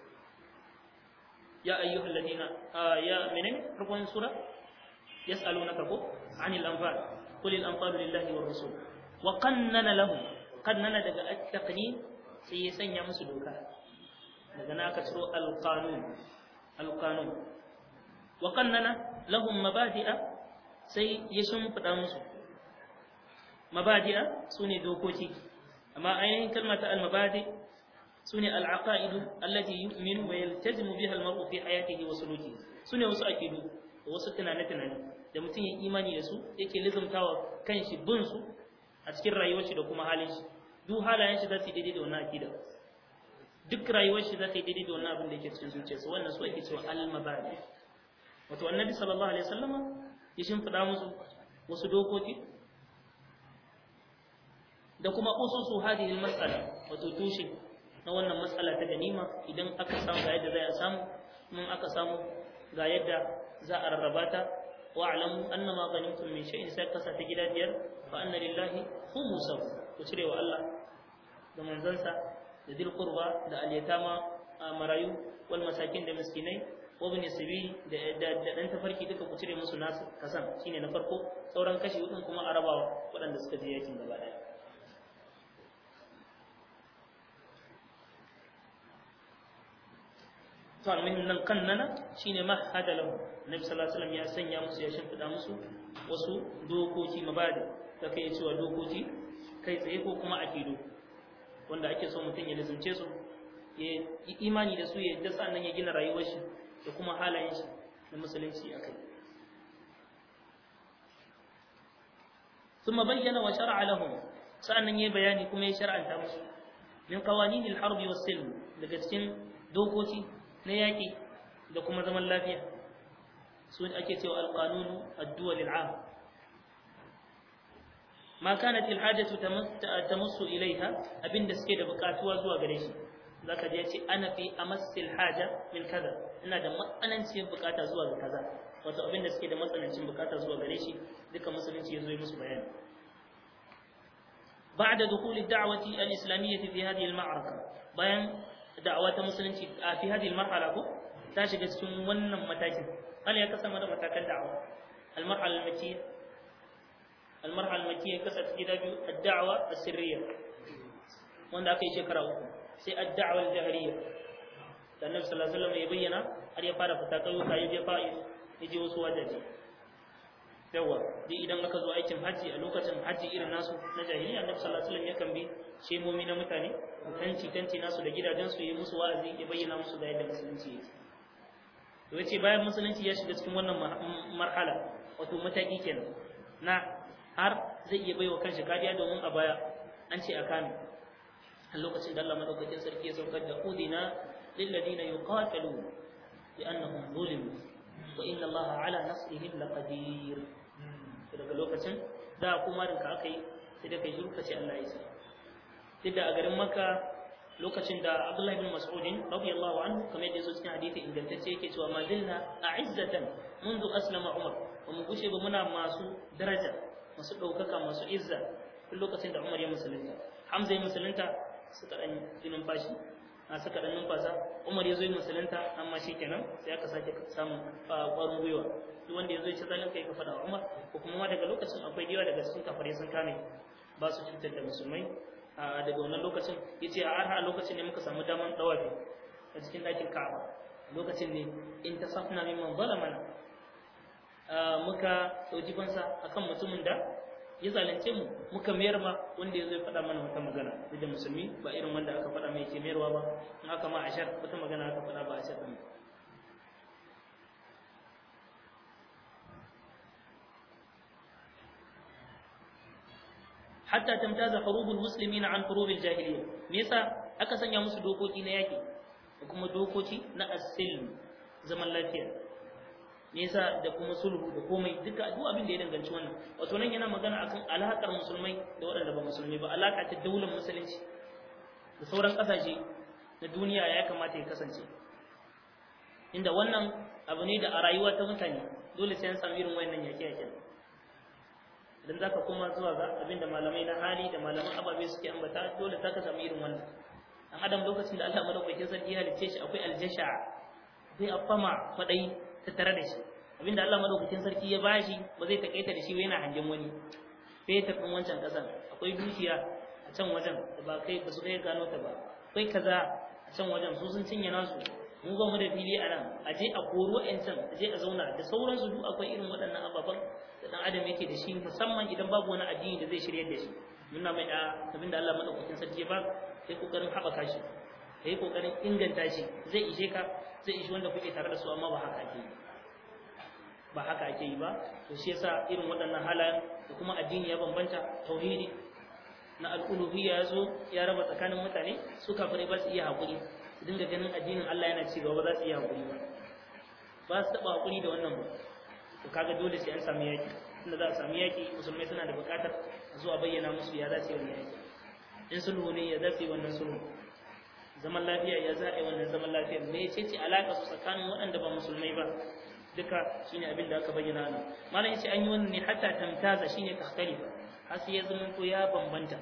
ya ayyuhal ladina ya menene farkon sura yas'alunaka ko anil anfal qul al anfal lillahi war rasul wa qannana lahum qannana daga at-taqnin sai ya sanya musu doka daga na aka ciro al qanun al qanun wa qannana lahum mabadi'a sai ya shimfida musu mabadi'a sune dokoki amma ainihin kalmar ta al-mabadi sune al-aqaid allati yu'minu wa yaltazimu biha al-mar'u fi hayatihi wa sulukihi sune wasu aqidu wasu tunane tunane da mutum ya imani da su yake lizumtawa kanshi bin su a cikin rayuwar shi da kuma halin shi duk halayen shi za su yi daidai da wannan aqida duk rayuwar shi za ta yi daidai da wannan abin da yake cikin zuciyarsa wannan su ake cewa al-mabadi wato annabi sallallahu alaihi wasallama ya shimfida musu wasu dokoki da kuma ususu hadhihi al-mas'ala wato tushe na wannan mas'ala ta ganima idan aka samu ga yadda za a samu mun aka samu ga yadda za a rarraba ta wa alamu annama ghanimtum min shay'in sai kasa ta gida biyar fa anna lillahi khumsahu ku cire wa Allah da manzansa da dil qurba da al-yatama marayu wal masakin da miskinai wa bin sabili da da dan tafarki duka ku cire musu nasu kasan shine na farko sauran kashi hudun kuma a rabawa waɗanda suka je yakin gaba daya to almuhim nan kannana shine mahada lahu nabi sallallahu alaihi wasallam ya sanya musu ya shimfida musu wasu dokoki mabadi da kai cewa dokoki kai tsaye ko kuma akidu wanda ake so mutum ya lazumce su ya yi imani da su ya yadda sannan ya gina rayuwar shi da kuma halayen shi na musulunci akai ثم بين وشرع لهم sa'annan yayi bayani kuma ya shar'anta musu min qawaninil harbi was silm daga cikin dokoki na yaƙi da kuma zaman lafiya su ake cewa alƙanunu addu'al al'am ma kanat alhajatu tamassu ilaiha abinda suke da buƙatuwa zuwa gare shi zaka je ce ana fi amassil haja min kaza ina da matsanancin buƙata zuwa ga kaza wato abinda suke da matsanancin buƙata zuwa gare shi duka musulunci ya zo yi musu bayani بعد دخول الدعوة الإسلامية في هذه المعركة بيان da'awa ta musulunci a fi hadil marhala ko ta shiga cikin wannan matakin Allah ya kasa mana matakan da'awa al-marhala al-makkiyya al-marhala al-makkiyya kasa ta gida biyu ad-da'wa as-sirriyya wanda aka yi shekara uku sai ad-da'wa al-jahriyya da Annabi sallallahu alaihi wasallam ya bayyana har ya fara fita kauyuka ya je fa'i ya je wasu wajaje yawa duk idan aka zo aikin haji a lokacin haji irin nasu na jahiliya Annabi sallallahu alaihi wasallam yakan bi shemomi na mutane tanti tanti nasu da gidajen su yi musu wa'azi ya bayyana musu da yadda musulunci yake to yace bayan musulunci ya shiga cikin wannan marhala wato mataki kenan na har zai iya baiwa kanshi kariya domin a baya an ce a kame a lokacin da Allah madaukakin sarki ya saukar da udina lil ladina yuqatalun bi annahum zulimu wa inna Allah ala nasrihim laqadir daga lokacin da kuma rinka aka yi sai da kai shiru kace Allah ya sa sai da a garin Makka lokacin da Abdullah ibn Mas'ud radiyallahu anhu kamar yadda cikin hadisi ingantacce yake cewa ma zilna a'izzatan منذ أسلم عمر ومن gushe ba muna masu daraja masu ɗaukaka masu izza duk lokacin da Umar ya musulunta Hamza ya musulunta suka ɗan yi numfashi a suka ɗan numfasa Umar ya zo ya musulunta amma shi kenan sai aka sake samun ƙwarin gwiwa duk wanda ya zo ya ci zalin kai ka faɗa wa Umar ko kuma ma daga lokacin akwai yawa daga cikin kafare sun kame ba su cutar da musulmai a daga wannan lokacin ya ce a har lokacin ne muka samu daman ɗawafi a cikin ɗakin Ka'aba lokacin ne in ta safna mimman zalamana muka ɗauki fansa akan mutumin da ya zalunce mu muka mayar ma wanda ya zo ya faɗa mana wata magana duk da musulmi ba irin wanda aka faɗa mai ke mayarwa ba in aka ma ashar wata magana aka faɗa ba ashar ɗin hatta tamtaza hurubul muslimina an hurubil jahiliyya me yasa aka sanya musu dokoki na yaki da kuma dokoki na asil zaman lafiya me yasa da kuma sulhu da komai duka duk abin da ya danganci wannan wato nan yana magana akan alakar musulmai da waɗanda ba musulmi ba alaka ta daular musulunci da sauran ƙasashe na duniya ya kamata ya kasance inda wannan abu ne da a rayuwa ta mutane dole sai an samu irin wayannan yaƙe-yaƙen idan zaka koma zuwa ga abin da malamai na hali da malaman ababe suke ambata dole zaka samu irin wannan dan adam lokacin da Allah madaukakin sarki ya halicce shi akwai aljasha akwai afama kwadai tattare da shi abinda Allah madaukakin sarki ya bashi ba zai takaita da shi ba yana hangen wani fetur din wancan kasan akwai dukiya a can wajen da ba kai ba su kai gano ta ba akwai kaza a can wajen su sun cinye nasu mu ba mu da fili a nan a je a koro ƴancan a je a zauna da sauransu duk akwai irin waɗannan ababen da ɗan adam yake da shi musamman idan babu wani addini da zai shiryar da shi nuna mai da abinda Allah madaukakin sarki ya ba sai kokarin haɓaka shi kai kokarin inganta shi zai ishe ka zai ishi wanda kuke tare da su amma ba haka ake yi ba haka ake yi ba to shi yasa irin waɗannan halayen da kuma addini ya bambanta tauhidi na al'uluhiyya ya zo ya raba tsakanin mutane su kafirai ba su iya haƙuri su dinga ganin addinin Allah yana ci gaba ba za su iya haƙuri ba ba su taɓa haƙuri da wannan ba to kaga dole sai an samu yaƙi tunda za a samu yaƙi musulmai suna da buƙatar a zo a bayyana musu ya za su yi wannan yaƙi in sulhu ne ya za su yi wannan sulhu zaman lafiya ya za a yi wannan zaman lafiya me ce ce alaƙa su tsakanin waɗanda ba musulmai ba duka shine abin da aka bayyana nan malam yace an yi wannan ne hatta tamtaza shine takhtalifa har sai ya zama ko ya bambanta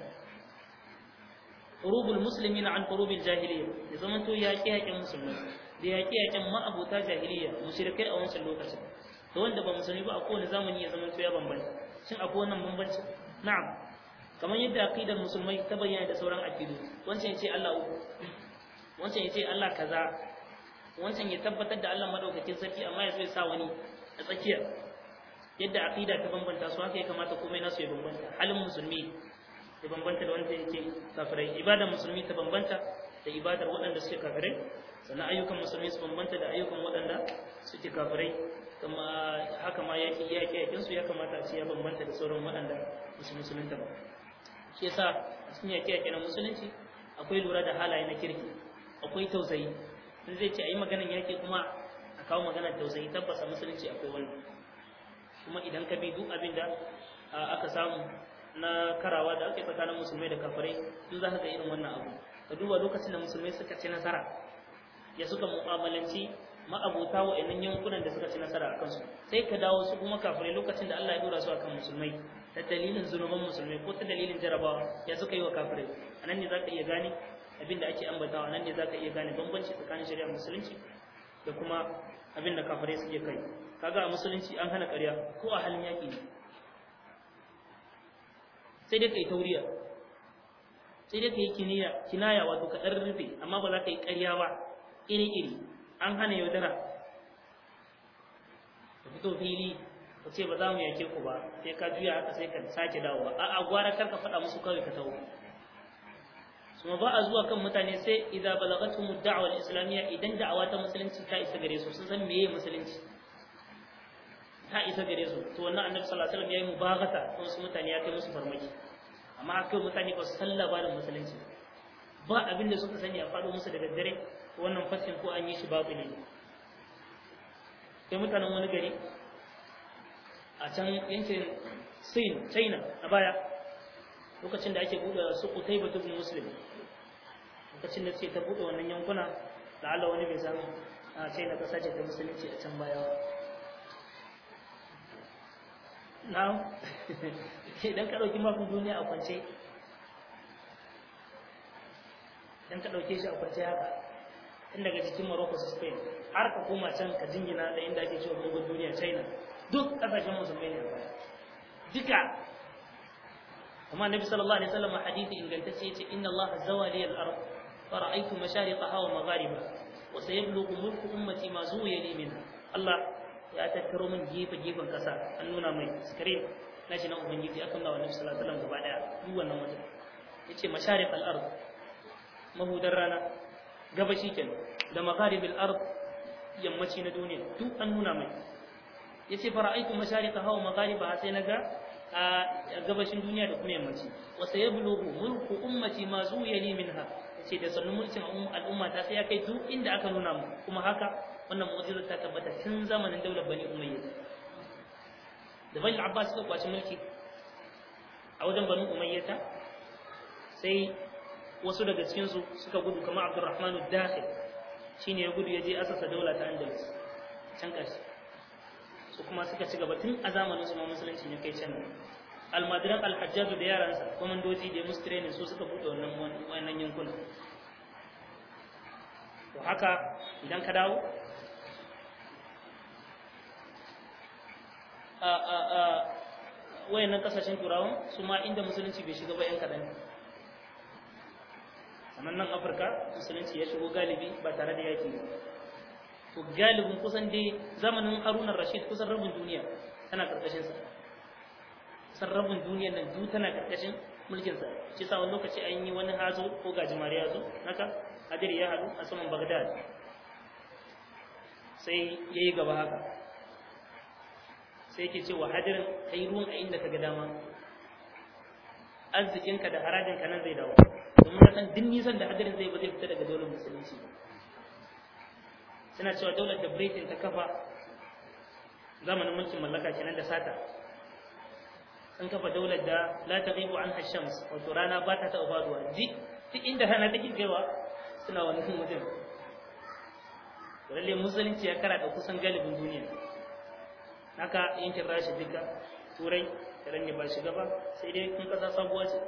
qurubul muslimina an qurubil jahiliyya ya zama to ya kiyayen musulmai da ya kiyayen ma'abuta jahiliyya mushrikai a wancan lokacin da wanda ba musulmi ba a kowane zamani ya zama to ya bambanta shin akwai wannan bambanci na'am kamar yadda aqidar musulmai ta bayyana da sauran aqidu wancan yace Allah uku wancan yace Allah kaza wancan ya tabbatar da Allah madaukakin sarki amma ya so ya sa wani a tsakiya yadda aqida ta bambanta su haka ya kamata komai nasu ya bambanta halin musulmi ya bambanta da wanda yake kafirai ibadar musulmi ta bambanta da ibadar waɗanda suke kafirai sannan ayyukan musulmi su bambanta da ayyukan waɗanda suke kafirai kuma haka ma yaki yaki yakin su ya kamata a ce ya bambanta da sauran waɗanda musu musulunta ba shi yasa a cikin yaki yaki na musulunci akwai lura da halaye na kirki akwai tausayi in zai ce a yi maganar yaƙi kuma a kawo maganar tausayi tabbas a musulunci akwai wannan kuma idan ka bi duk abin da aka samu na karawa da aka yi tsakanin musulmai da kafirai duk za ka ga irin wannan abu ka duba lokacin da musulmai suka ci nasara ya suka mu'amalanci ma'abuta wa'annan yankunan da suka ci nasara a kansu sai ka dawo su kuma kafirai lokacin da Allah ya dora su akan musulmai ta dalilin zunuban musulmai ko ta dalilin jarabawa ya suka yi wa kafirai anan ne za ka iya gane abin da ake ambatawa nan ne za ka iya gane bambanci tsakanin shari'ar musulunci da kuma abin da kafirai suke kai kaga a musulunci an hana ƙarya ko a halin yaƙi ne sai dai kai tauriya sai dai kai kiniya kinaya wato ka dan rufe amma ba za ka yi ƙarya ba iri iri an hana yaudara ka fito fili ka ce ba za mu yake ku ba sai ka juya haka sai ka sake dawowa a'a gwara kar ka faɗa musu kawai ka tawo kuma ba a zuwa kan mutane sai idza balagatum ad-da'wa al-islamiyya idan da'awa ta musulunci ta isa gare su sun san meye musulunci ta isa gare su to wannan annabi sallallahu alaihi wasallam yayi mubaghata kan su mutane ya kai musu farmaki amma akai mutane ba su san labarin musulunci ba abin da suka sani a faɗo musu da daddare wannan fasin ko an yi shi babu ne sai mutanen wani gari a can yankin Sin China a baya lokacin da ake buɗe su Qutayba ibn Muslim lokacin da ce ta buɗe wannan yankuna da Allah wani bai samu a China kasa ce ta musulunci a can baya na idan ka ɗauki mafin duniya a kwance idan ka ɗauke shi a kwance haka tun daga cikin Morocco su Spain har ka koma can ka jingina da inda ake cewa gungun duniya China duk ƙasashen musulmai ne a baya duka kuma Nabi sallallahu alaihi wasallam hadisi ingantacce yace inna Allah zawali al-ard fara'aytu mashariqaha wa magharibaha wa sayablughu mulku ummati ma zuwiya li minha Allah ya tattaro min gefe gefen kasa an nuna mai screen na shi na ubangiji akan ba wa nabi sallallahu alaihi wasallam gaba daya duk wannan wajen yace mashariq al-ard mahudar rana gabashi kenan da magharib al-ard yammaci na duniya duk an nuna mai yace fara'aitu mashariqaha wa magharibaha sai naga a gabashin duniya da kuma yammaci wa sayablughu mulku ummati ma zuyani minha yace da sannu mulkin al'umma ta sai ya kai duk inda aka nuna mu kuma haka wannan mu'jiza ta tabbata tun zamanin daular bani umayya da bani abbas suka kwaci mulki a wajen bani umayyata sai wasu daga cikin su suka gudu kamar abdurrahman ad-dakhil shine ya gudu ya je asasa daula ta andalus can ƙarshe su kuma suka ci gaba tun a zamanin su ma musulunci ne kai can almadiran alhajjaju da yaransa komandoji da musu training su suka buɗe wannan wannan yankuna to haka idan ka dawo a a a wayannan kasashen turawan su ma inda musulunci bai shiga ba yan kaɗan sannan nan afirka musulunci ya shigo galibi ba tare da yaki ba to galibin kusan dai zamanin haruna rashid kusan rabin duniya tana karkashin sa kusan rabin duniya nan duk tana karkashin mulkin sa shi sa wani lokaci an yi wani hazo ko gajimare ya zo haka hadiri ya hadu a saman bagdad sai ya yi gaba haka sai yake cewa hadirin kai ruwan a inda ka ga dama arzikinka da harajinka nan zai dawo domin na san duk nisan da hadirin zai ba zai fita daga daular musulunci suna cewa daular da britain ta kafa zamanin mulkin mallaka kenan da sata sun kafa daular da la taghibu an shams wato rana ba ta taɓa faduwa duk inda rana take kaiwa suna wannan wajen lalle musulunci ya kara da kusan galibin duniya haka yankin rashi duka turai da ne ba shiga ba sai dai kun kasa sabuwa ce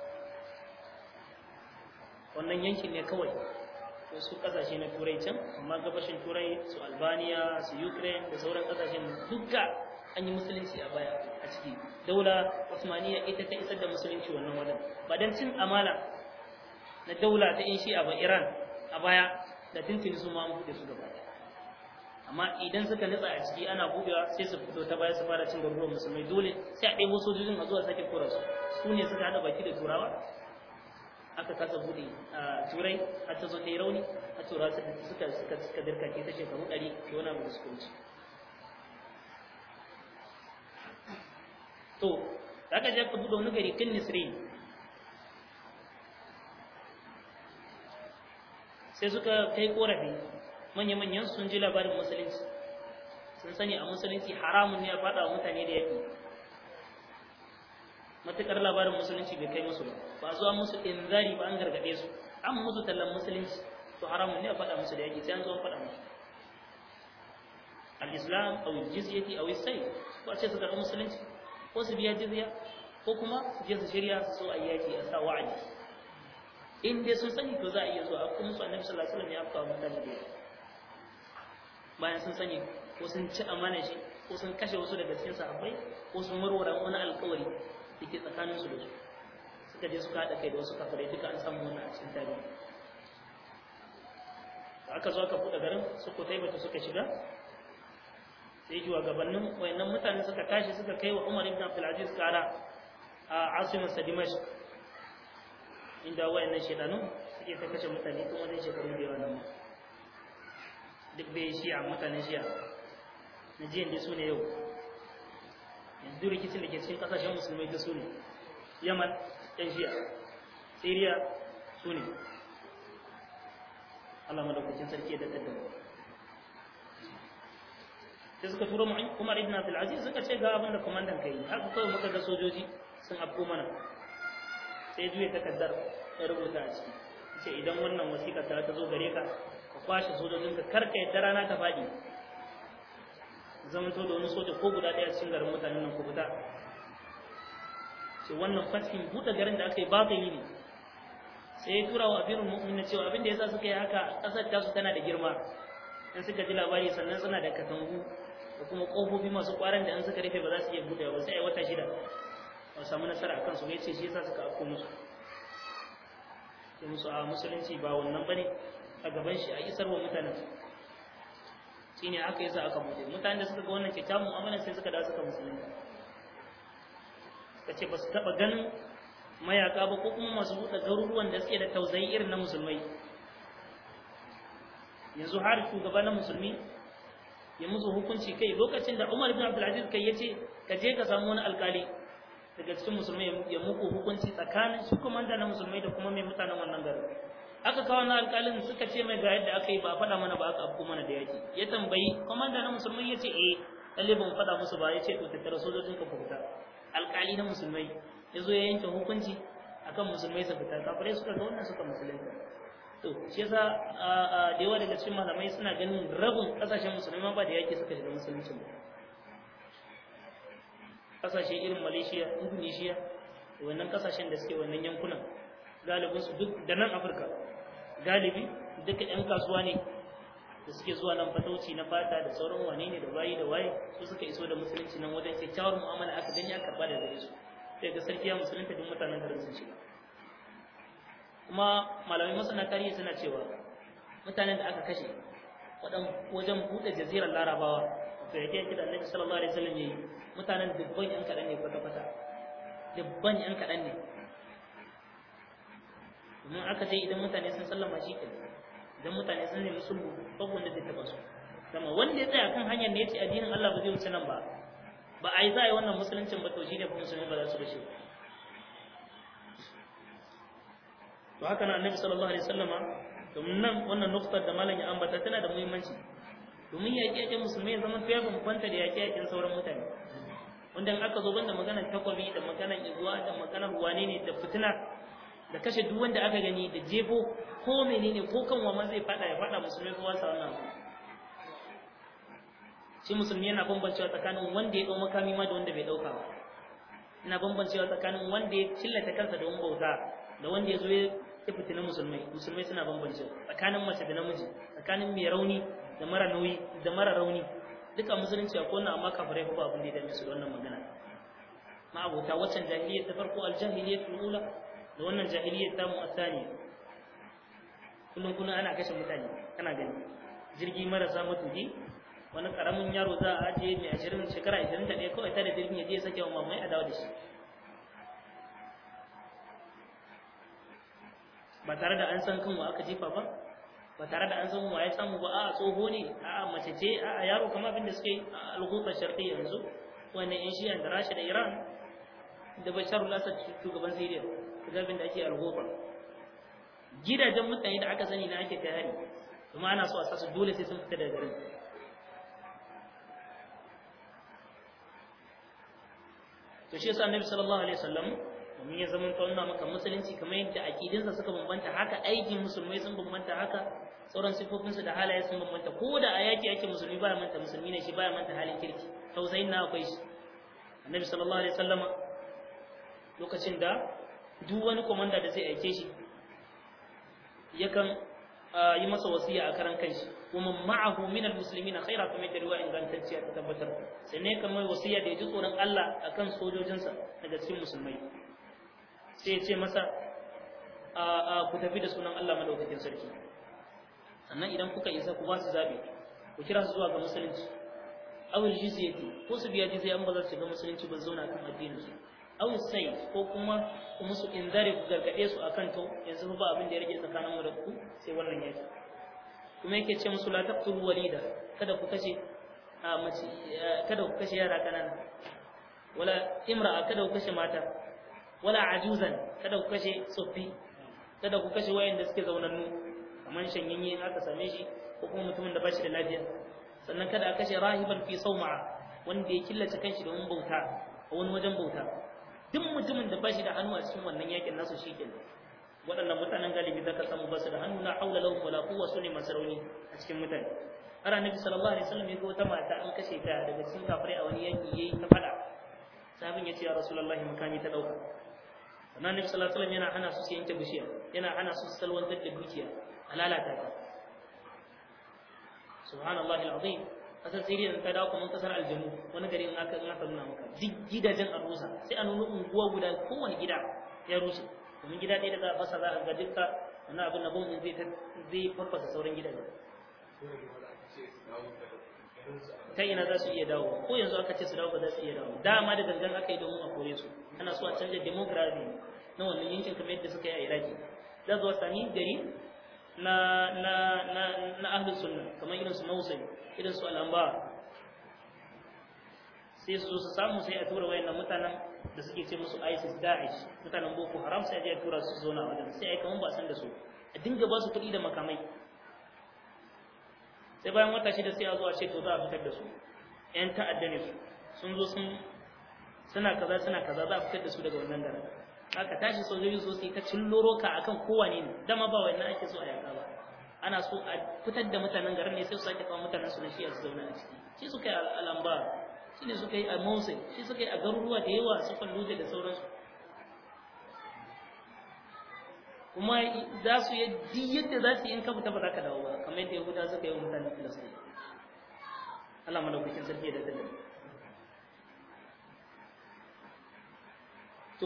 wannan yankin ne kawai wasu kasashe na turai can amma gabashin turai su albania su ukraine da sauran kasashen duka an yi musulunci a baya a ciki daula osmaniya ita ta isar da musulunci wannan wajen ba don cin amana na daula ta in shi'a ba iran a baya da tuntuni su ma buɗe su gaba amma idan suka nutsa a ciki ana buɗewa sai su fito ta baya su fara cin garuruwan musulmai dole sai a ɗebo sojojin a zuwa sake kora su su ne suka haɗa baki da turawa aka kasa bude a turai har ta zo ta yi rauni a tura suka suka suka dirka ke ta shekaru ɗari ke wani abu da suka wuce to da aka je ka bude wani gari kan nisrin sai suka kai korafi manya-manyan sun ji labarin musulunci sun sani a musulunci haramun ne a faɗa wa mutane da yaƙi matukar labarin musulunci bai kai musu ba ba zuwa musu inzari ba an gargade su an musu tallan musulunci to haramun ne a faɗa musu da yaki sai an zo faɗa musu al-islam aw jizyati aw sai ko a ce su karɓi musulunci ko su biya jizya ko kuma su je su shirya su so a yaki a sa wa'adi in dai sun sani to za a iya zuwa a kuma musu annabi sallallahu alaihi wasallam ya afka mutane da bayan sun sani ko sun ci amana shi ko sun kashe wasu daga cikin sahabbai ko sun warware wani alkawari da ke tsakanin su da su suka je suka haɗa kai da wasu kafirai duka an samu wannan a cikin tarihi da aka zo aka buɗe garin su ko taibata suka shiga sai gabanin wayannan mutane suka tashi suka kai wa Umar ibn Abdul Aziz kara a asimin sa Dimashq inda wayannan shedanu suke ta kashe mutane tun wajen shekaru da yawa nan duk bai shi'a mutanen shi'a na jiyan da su ne yau yanzu rikicin da ke cikin kasashen musulmai da su ne yaman yan shi'a syria su ne Allah madaukakin sarki da daddare sai suka turo Umar ibn Abdul Aziz suka ce ga abin da komandan kai haka kawai muka ga sojoji sun afko mana sai juye takaddar ya rubuta a ciki ce idan wannan wasiƙa ta ta zo gare ka ka kwashe sojojinka kar ka yadda rana ta faɗi zamanto da wani soja ko guda ɗaya cikin garin mutanen nan ku fita ce wannan fashin buɗe garin da aka yi babu yi ne sai ya tura wa abirin mu'min cewa abin da yasa suka yi haka ƙasar tasu tana da girma in suka ji labari sannan suna da katangu da kuma ƙofofi masu ƙwaran da in suka rufe ba za su iya buɗe ba sai a wata shida ba samu nasara a kansu bai ce shi yasa suka afko musu sai musu a musulunci ba wannan bane a gaban shi a isar wa mutanen shine aka yasa aka buɗe mutanen da suka ga wannan kyakkyawan mu'amala sai suka dawo suka musulunta suka ce ba su taɓa ganin mayaka ba ko kuma masu buɗe garuruwan da suke da tausayi irin na musulmai yanzu har shugaba na musulmi ya musu hukunci kai lokacin da Umar ibn Abdul Aziz kai yace ka je ka samu wani alkali daga cikin musulmai ya muku hukunci tsakanin shi komanda na musulmai da kuma mai mutanen wannan garin aka kawo na alkalin suka ce mai ga yadda aka yi ba faɗa mana ba aka afko mana da yaki ya tambayi komanda na musulmai ya ce eh lalle ban faɗa musu ba ya ce to tattara sojojin ka fita alkali na musulmai ya zo ya yanke hukunci akan musulmai su fita kafirai suka ga wannan suka musulunta to shi yasa da yawa daga cikin malamai suna ganin rabin kasashen musulmai ba da yake suka shiga musulunci ba kasashe irin malaysia indonesia da wannan kasashen da suke wannan yankunan galibin su duk da nan afirka galibi duka yan kasuwa ne da suke zuwa nan fatauci na fata da sauran wane ne da waye da waye su suka iso da musulunci nan wajen kyakkyawar mu'amala aka gani aka karba da gare su sai ga sarki ya musulunta duk mutanen garin sun shiga kuma malamai masana tarihi suna cewa mutanen da aka kashe wajen buɗe jazirar larabawa to yake yake da annabi sallallahu alaihi wasallam yayi mutanen dubban yan kaɗan ne kwata kwata dubban yan kaɗan ne domin aka ce idan mutane sun sallama shi ke idan mutane sun nemi sulhu babu wanda zai taɓa su kama wanda ya tsaya kan hanyar da ya ce addinin Allah ba zai wuce nan ba ba a yi za a yi wannan musuluncin ba to shi ne musulmi ba za su rushe to haka na annabi sallallahu alaihi wasallama domin nan wannan nuktar da malam ya ambata tana da muhimmanci domin yaƙe-yaƙen musulmai zama ya bambanta da yaƙe-yaƙen sauran mutane wanda in aka zo banda maganar takwabi da maganar iguwa da maganar wane ne da fitina da kashe duk wanda aka gani da jefo ko menene ko kan ma zai fada ya fada musulmai kowa sa wannan shi musulmi yana bambancewa tsakanin wanda ya dau makami ma da wanda bai dauka ba ina bambancewa tsakanin wanda ya cillata kansa da wani bauta da wanda ya zo ya fitina musulmai musulmai suna bambancewa tsakanin mace da namiji tsakanin mai rauni da mara nauyi da mara rauni duka musulunci akwai wannan amma kafirai ba abin da ya dame su da wannan magana ma abota waccan jahiliyyar ta farko aljahiliyyar ula da wannan jahiliyyar ta mu asani kullum kullum ana kashe mutane kana gani jirgi marasa matuki wani karamin yaro za a ajiye mai ashirin shekara ashirin da ɗaya kawai ta da jirgin ya je sake wa mamai a dawo da shi ba tare da an san kan wa aka jefa ba ba tare da an san wa ya samu ba a tsoho ne a mace ce a yaro kamar abin da suke a alhutar sharqi yanzu wannan yan shiyan da rasha da iran da basharul asad shugaban syria kaga abin da ake alhutar gidajen mutane da aka sani na ake kai hari kuma ana so a sa su dole sai sun fita daga garin to shi yasa annabi sallallahu alaihi wasallam domin ya zama tauna maka musulunci kamar yadda akidinsa suka bambanta haka aikin musulmai sun bambanta haka sauran sifofinsu da halaye sun bambanta ko da a yaki ake musulmi baya manta musulmi ne shi baya manta halin kirki tausayin na akwai shi annabi sallallahu alaihi wasallam lokacin da duk wani komanda da zai aike shi yakan yi masa wasiya a karan kanshi wa man ma'ahu min almuslimina khaira kamar da ruwa ingantacciya ta tabbatar sai ne kamar wasiya da ya ji tsoron Allah akan sojojinsa daga cikin musulmai sai ya ce masa a ku tafi da sunan Allah madaukakin sarki sannan idan kuka isa ku ba su zabe ku kira su zuwa ga musulunci awil jizyati ko su biya jizya an ba za su shiga musulunci ba zauna kan addinin su aw sai ko kuma ku musu inzari ku gargade su akan to yanzu ba abin da ya rage tsakanin mu da ku sai wannan yaki kuma yake ce musu la taqtulu walida kada ku kashe a mace kada ku kashe yara kanana wala imra'a kada ku kashe mata wala ajuzan kada ku kashe tsoffi kada ku kashe wayanda suke zaunannu kamar shanyanye aka same shi ko kuma mutumin da ba shi da lafiya sannan kada a kashe rahiban fi sauma'a wanda ya killace kanshi domin bauta a wani wajen bauta duk mutumin da ba shi da hannu a cikin wannan yakin nasu shi ke waɗannan mutanen galibi za ka samu ba su da hannu na haula lahum wala quwwa sune masarauni a cikin mutane har annabi sallallahu alaihi wasallam ya ga wata mata an kashe ta daga cikin kafirai a wani yaki yayi ta fada sahabin ya ce ya rasulullahi makami ta dauka sannan annabi sallallahu alaihi wasallam yana hana su su yanke bishiya yana hana su su salwantar da dukiya a lalata ta subhanallahi alazim kasar siriya ta dawo kuma kasar aljanu wani gari in aka in aka nuna maka duk gidajen a rusa sai a nuna unguwa guda kowane gida ya rushe domin gida ɗaya da za a fasa za a ga dukka wannan abin na bombin zai zai farfasa sauran gidaje ta ina za su iya dawo ko yanzu aka ce su dawo ba za su iya dawo dama da gangan aka yi domin a kore su ana so a canja demography na wannan yankin kamar yadda suka yi a iraki za zuwa sami gari na na na na ahlus sunna kamar irin su Mosul irin su Al-Anbar sai su su samu sai a tura wayannan mutanen da suke ce musu ISIS Daesh mutanen Boko Haram sai a je a tura su zona wajen sai ai kaman ba san da su a dinga ba su kuɗi da makamai sai bayan wata shida sai a zo a ce to za a fitar da su ƴan ta'adda ne su sun zo sun suna kaza suna kaza za a fitar da su daga wannan garin aka tashi sojoji so su yi ta cilloro ka akan kowane ne dama ba wannan ake so a yaka ba ana so a fitar da mutanen garin ne sai su sake kawo mutanen su na shi a su zauna a ciki shi suka yi al'amba shi ne suka yi a Mosul shi suka yi a garuruwa da yawa su Fallujah da sauransu kuma za su yi duk yadda za su yi in ka fita ba za ka dawo ba kamar yadda Yahuda suka yi wa mutanen Filistin Allah madaukakin sarki da dalilin to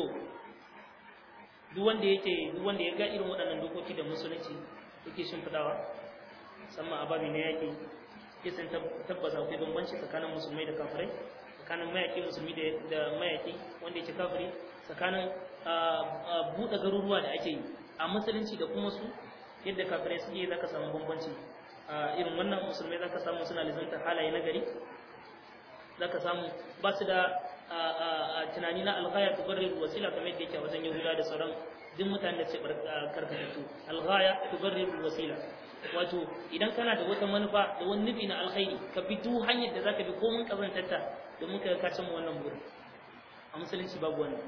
duk wanda yake duk wanda ya ga irin waɗannan dokoki da musulunci yake shimfidawa musamman a babi na yaƙi ya san tabbata akwai bambanci tsakanin musulmai da kafirai tsakanin mayaƙi musulmi da mayaƙi wanda yake kafiri tsakanin buɗe garuruwa da ake yi a musulunci da kuma su yadda kafirai suke za ka samu bambanci a irin wannan musulmai za ka samu suna lizantar halaye na gari za ka samu ba su da tunani na alghaya tubarrir wasila kamar yadda yake a wajen yahuda da sauran duk mutanen da ce karkatattu alghaya tubarrir wasila wato idan kana da wata manufa da wani nufi na alkhairi ka bi duk hanyar da zaka bi ko mun kazantarta domin ka ka cimma wannan burin a musulunci babu wannan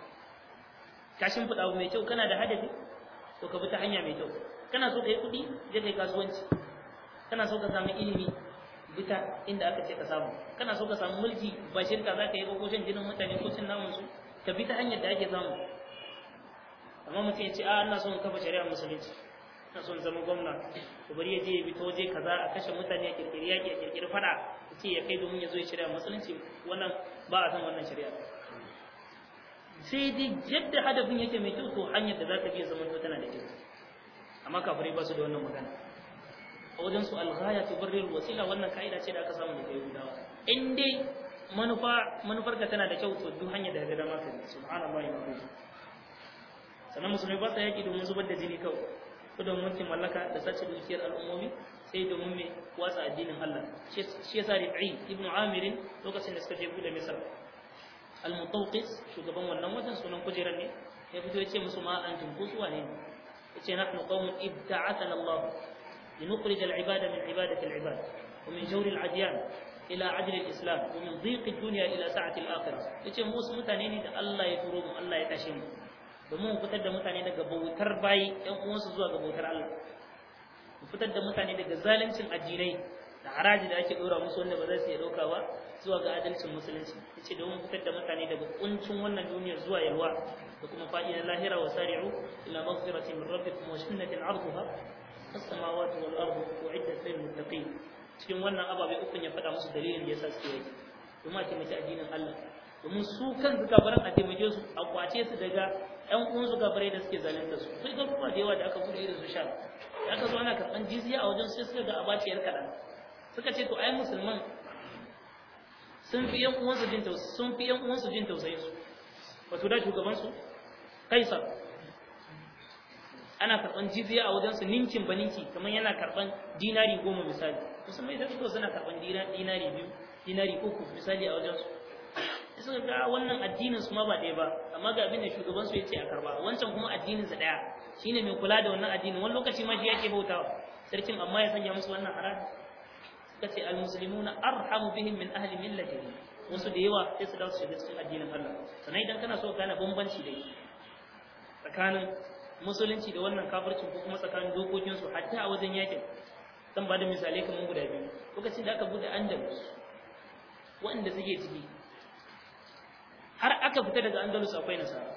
ka shimfiɗa abu mai kyau kana da hadafi to ka bi ta hanya mai kyau kana so ka yi kuɗi je kai kasuwanci kana so ka samu ilimi bita inda aka ce ka samu kana so ka samu mulki ba shirka za ka yi ko shan jinin mutane ko cin namun su ka bi ta hanyar da ake samu amma mutum ya ce a ina son kafa shari'a musulunci ina son zama gwamna to bari ya je ya bi ta waje kaza a kashe mutane a kirkiri yaki a kirkiri fada ya ce ya kai domin ya zo ya shari'a musulunci wannan ba a san wannan shari'a sai dai yadda hadafin yake mai kyau to hanyar da za ka biya zaman tana da kyau amma kafirai ba su da wannan magana a wajen su alghaya tubarrir wasila wannan kaida ce da aka samu daga Yahudawa in dai manufa manufar ka tana da kyau to duk hanyar da ga dama ka bi subhanallahi wa bihamdihi sannan musulmai ba sa yaki domin zubar da jini kawai ko domin mulkin mallaka da sace dukiyar al'ummomi sai domin me watsa addinin Allah shi yasa Rabi'i ibn Amir lokacin da suka je bude Misr al-Mutawqis shugaban wannan wajen sunan kujerar ne ya fito ya ce musu ma an tunku su wane ne yace nahnu qaumun ibta'athana Allah لنخرج العباد من عبادة العباد ومن جور العديان إلى عدل الإسلام ومن ضيق الدنيا إلى سعة الآخرة yace mu wasu mutane ne da Allah ya turo mu Allah ya tashe mu domin mu fitar da mutane daga bautar bayi ƴan uwansu zuwa ga bautar Allah mu fitar da mutane daga zaluncin addinai da haraji da ake dora musu wanda ba za su iya dauka ba zuwa ga adalcin musulunci yace domin fitar da mutane daga kuncin wannan duniyar zuwa yalwa da kuma fa'idar lahira wa sari'u ila maghfiratin min rabbikum wa jannatin 'arduha as-samawati wal ardu uiddat lil muttaqin cikin wannan ababe uku ya faɗa musu dalilin da yasa suke yi domin a taimaki addinin Allah domin su kan kafiran a taimake su a kwace su daga ƴan uwan su kafirai da suke zalunta su sai garuruwa da yawa da aka bude irin su sha da aka zo ana karɓan jizya a wajen sai suka ga abaciyar kaɗan suka ce to ai musulman sun fi ƴan uwansu jin tausayi sun fi ƴan uwansu jin tausayin su wato da shugaban su kaisar ana karɓan jizya a wajen su ninkin baninki kamar yana karɓan dinari goma misali musulmai da suka suna karɓan dinari biyu dinari uku misali a wajen su suka ga wannan addinin su ma ba ɗaya ba amma ga abin da shugaban su yace a karba wancan kuma addinin sa ɗaya shine mai kula da wannan addinin wani lokaci ma shi yake bautawa sarkin amma ya sanya musu wannan haraji suka ce almuslimuna arhamu bihim min ahli millatihim wasu da yawa sai su dawo su shiga cikin addinin Allah sannan idan kana so ka gane bambanci da tsakanin musulunci da wannan kafircin ko kuma tsakanin dokokin su hatta a wajen yakin zan ba da misalai kamar guda biyu lokacin da aka bude andalus waɗanda suke ciki har aka fita daga andalus akwai nasara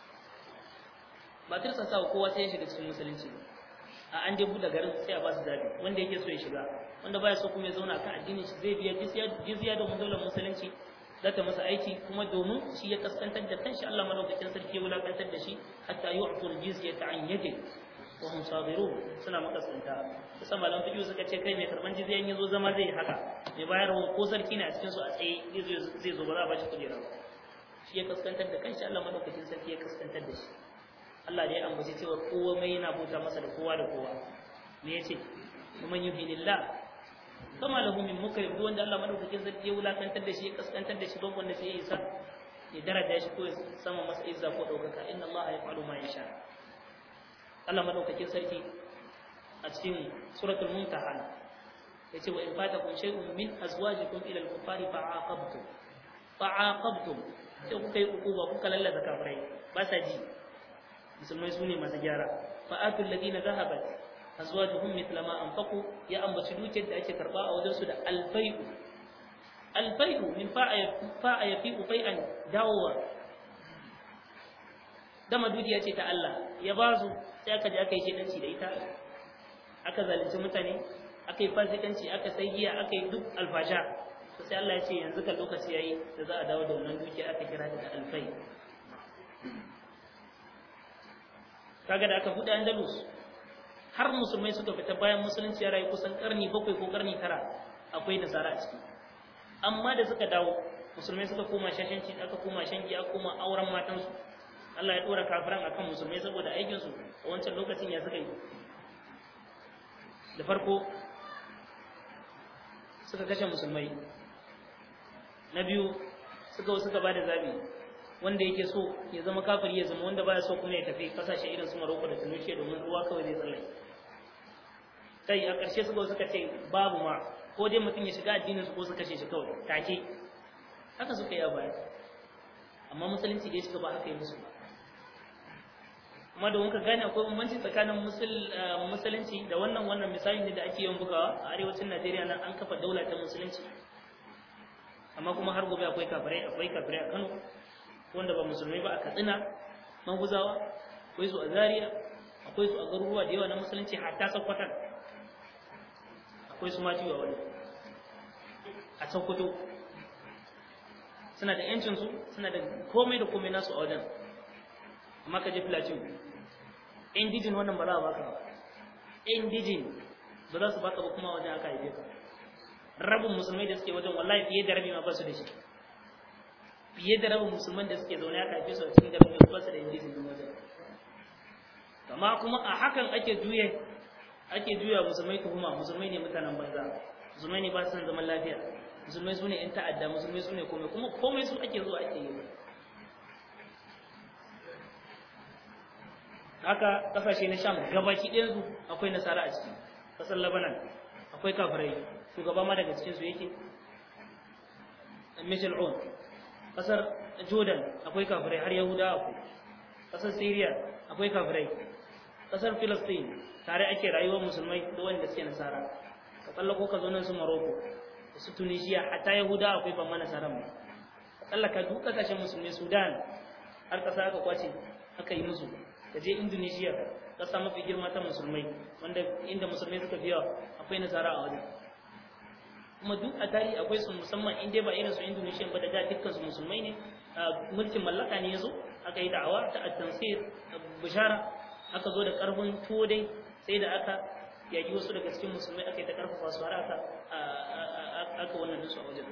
ba tirsa sa kowa sai ya shiga cikin musulunci a an dai buɗe garin sai a ba su zabi wanda yake so ya shiga wanda baya so kuma ya zauna kan addinin shi zai biya jizya da daular musulunci za ta masa aiki kuma domin shi ya kaskantar da kanshi Allah madaukakin sarki ya wulakantar da shi hatta yu'tul jizyata an yadi wa hum sabirun suna makaskanta kusan malam fiqh suka ce kai mai karban jizya in yazo zama zai haka mai bayarwa ko sarki ne a cikin su a tsaye zai zo ba za a ba shi kujera ba shi ya kaskantar da kanshi Allah madaukakin sarki ya kaskantar da shi Allah da ya ambaci cewa kowa mai yana bauta masa da kowa da kowa me yace kuma yuhinillah kama lahu min mukrim duk wanda Allah madaukakin sarki ya wulakantar da shi ya kaskantar da shi don wanda sai ya isa ya daraja shi ko ya sama masa izza ko daukaka inna Allah yaf'alu ma yasha Allah madaukakin sarki a cikin suratul mumtahana yace wa in fatakum shay'un min azwajikum ila al-kuffari fa'aqabtum fa'aqabtum sai kuka yi ukuba kuka lallata kafirai ba sa ji musulmai su ne masu gyara fa'atul ladina zahabat azwajuhum mithla ma anfaqu ya ambaci dukiyar da ake karba a wajen su da alfai'u alfai'u min fa'a yafi ufai'an dawowa dama dukiya ce ta Allah ya ba su sai aka je aka yi shedanci da ita aka zalunci mutane aka yi fasikanci aka sai giya aka yi duk alfasha to sai Allah ya ce yanzu kan lokaci yayi da za a dawo da wannan dukiya aka kira ta da alfai kaga da aka buɗe Andalus har musulmai suka fita bayan musulunci ya rayu kusan karni bakwai ko karni tara akwai nasara a ciki amma da suka dawo musulmai suka koma shashanci aka koma shangi aka koma auren matansu Allah ya dora kafiran akan musulmai saboda aikin su a wancan lokacin ya suka yi da farko suka kashe musulmai na biyu suka suka bada zabi wanda yake so ya zama kafiri ya zama wanda baya so kuma ya tafi kasashe irin su Morocco da Tunisia domin ruwa kawai zai tsalle kai a ƙarshe suka suka ce babu ma ko dai mutum ya shiga addinin su ko su kashe shi kawai take haka suka yi a baya amma musulunci da ya shiga ba haka yi musu ba kuma da wanka gane akwai bambanci tsakanin musulunci da wannan wannan misali ne da ake yawan bugawa a arewacin Najeriya nan an kafa daula ta musulunci amma kuma har gobe akwai kafirai akwai kafirai a Kano wanda ba musulmai ba a Katsina maguzawa akwai su a Zaria akwai su a garuruwa da yawa na musulunci hatta Sokoto akwai su ma jiwa wani a Sokoto suna da yancin su suna da komai da komai nasu a wajen amma ka je Plateau indijin wannan ba za a baka ba indijin ba za su baka ba kuma wajen aka haife ka rabin musulmai da suke wajen wallahi fiye da rabi ma ba su da shi fiye da rabin musulman da suke zaune aka haife su a cikin garin ba su da indijin din wajen amma kuma a hakan ake juye ake juya musulmai tuhuma musulmai ne mutanen banza musulmai ne ba su san zaman lafiya musulmai su ne yan ta'adda musulmai su ne komai kuma komai su ake zuwa ake yi haka kasashe na sham gabaki ɗayan su akwai nasara a ciki ƙasar labanan akwai kafirai shugaba ma daga cikin su yake Michel On ƙasar Jordan akwai kafirai har Yahuda akwai ƙasar Syria akwai kafirai ƙasar Palestine tare ake rayuwar musulmai da wanda suke nasara ka tsallako ka zo nan su Morocco su Tunisia hatta Yahuda akwai ban ma nasaran ba ka tsallaka duk ƙasashen musulmai Sudan har ƙasa aka kwace aka yi musu ka je Indonesia ƙasa mafi girma ta musulmai wanda inda musulmai suka fi yawa akwai nasara a wajen kuma duk a tarihi akwai su musamman in dai ba irin su Indonesia ba da da dukkan su musulmai ne mulkin mallaka ne yazo aka yi da'awa ta at-tansir bishara aka zo da karfin tuwo dai sai da aka yaki wasu daga cikin musulmai aka yi ta karfafa su har aka aka wannan dinsu a wajen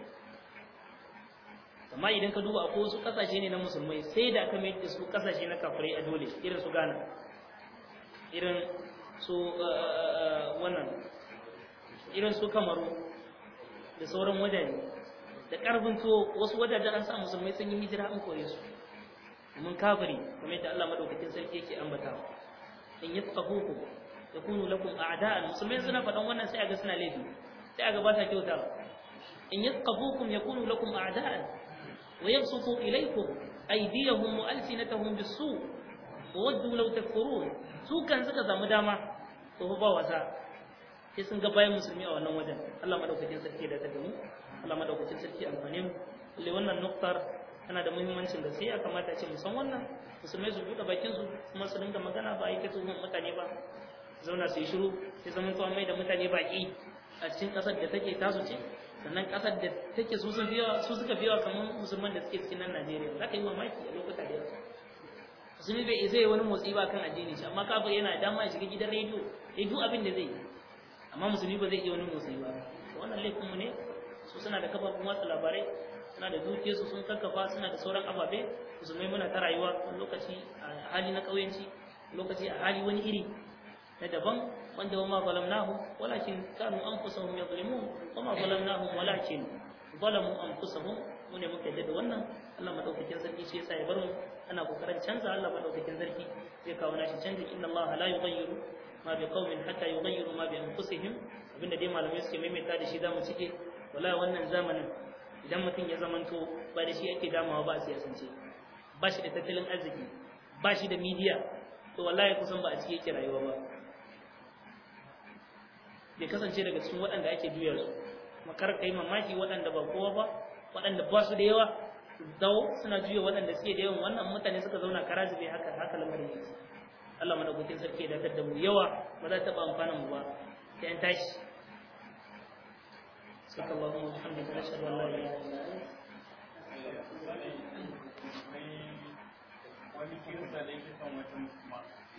amma idan ka duba akwai wasu kasashe ne na musulmai sai da aka mai da su kasashe na kafirai a dole irin su Ghana irin su wannan irin su Kamaru da sauran wajaje da karfin tuwo wasu wajajen an sa musulmai sun yi hijira an kore su mun kafiri kamar yadda Allah madaukakin sarki yake ambatawa in yafqahukum yakunu lakum a'da'an musulmai suna faɗan wannan sai aga suna laifi sai aga ba ta kyauta in yafqahukum yakunu lakum a'da'an wa yabsutu ilaykum aydiyahum wa alsinatahum bis-su' wa waddu law takfurun su kan suka samu dama to ba wasa sai sun ga bayan musulmi a wannan wajen Allah madaukakin sarki da ta mu Allah madaukakin sarki amfane mu lalle wannan nuktar tana da muhimmancin da sai ya kamata a ce mu san wannan musulmai su buɗe bakin su kuma su dinga magana ba ai kace mutane ba zauna su yi shiru sai zaman to mai da mutane baki a cikin ƙasar da take tasu ce sannan ƙasar da take su sun biyawa su suka biyawa kamar musulman da suke cikin nan Najeriya za ka yi mamaki a lokuta da yawa musulmi bai zai wani motsi ba kan addini shi amma kafir yana dama ya shiga gidan rediyo ya duk abin da zai yi amma musulmi ba zai iya wani motsi ba wannan laifin mu ne su suna da kafafun watsa labarai suna da dukiyarsu sun kakkafa suna da sauran ababe musulmai muna ta rayuwa wani lokaci a hali na ƙauyenci lokaci a hali wani iri na daban wanda wa ma zalamnahum walakin kanu anfusahum yadhlimun wa ma zalamnahum walakin zalamu anfusahum mu ne muka yadda da wannan Allah madaukakin sarki shi yasa ya bar mu ana kokarin canza Allah madaukakin sarki zai kawo nashi canji inna Allah la yughayyiru ma bi qaumin hatta yughayyiru ma bi anfusihim abinda dai malamai suke maimaita da shi zamu cike wallahi wannan zamanin idan mutum ya zamanto ba da shi ake damawa ba a siyasance ba shi da tattalin arziki ba shi da midiya to wallahi kusan ba a cike yake rayuwa ba bai kasance daga cikin waɗanda ake juya su makar kai mamaki waɗanda ba kowa ba waɗanda ba su da yawa dawo suna juya waɗanda suke da yawan wannan mutane suka zauna kara zube haka haka lamarin yake Allah madaukakin sarki ya dakatar da mu yawa ba za ta taɓa amfanin mu ba sai an tashi سبحانك اللهم وبحمدك نشهد ان لا اله الا انت wani kirista da yake son wata musulma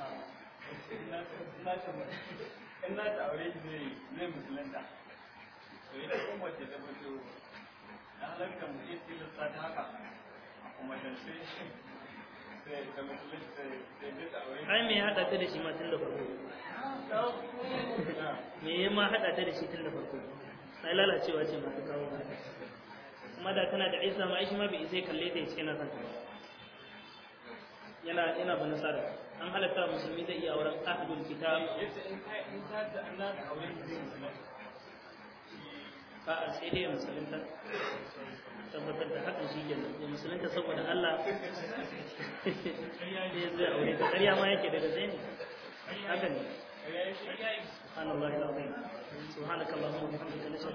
in na ta aure shi zai zai musulunta to ita kuma wace ta fito na halarta mu iya tilasta ta haka a kuma da sai sai ta musulunta sai sai ta aure ai me ya hada ta da shi ma tun da farko me ya ma hada ta da shi tun da farko sai lalacewa ce masu kawo ba kuma da tana da isa ma aishi ma bai isa kalle ta yace yana son ta yana yana ba nasara an halatta musulmi zai iya auren ahlul kitab yace in ka in ka ta Allah ta aure shi zai musulunta a sai dai musulunta tabbatar da hakan shi ke da musulunta saboda Allah ne zai aure ta ƙarya ma yake daga zai ne haka ne سبحان الله العظيم سبحانك اللهم وبحمدك نشهد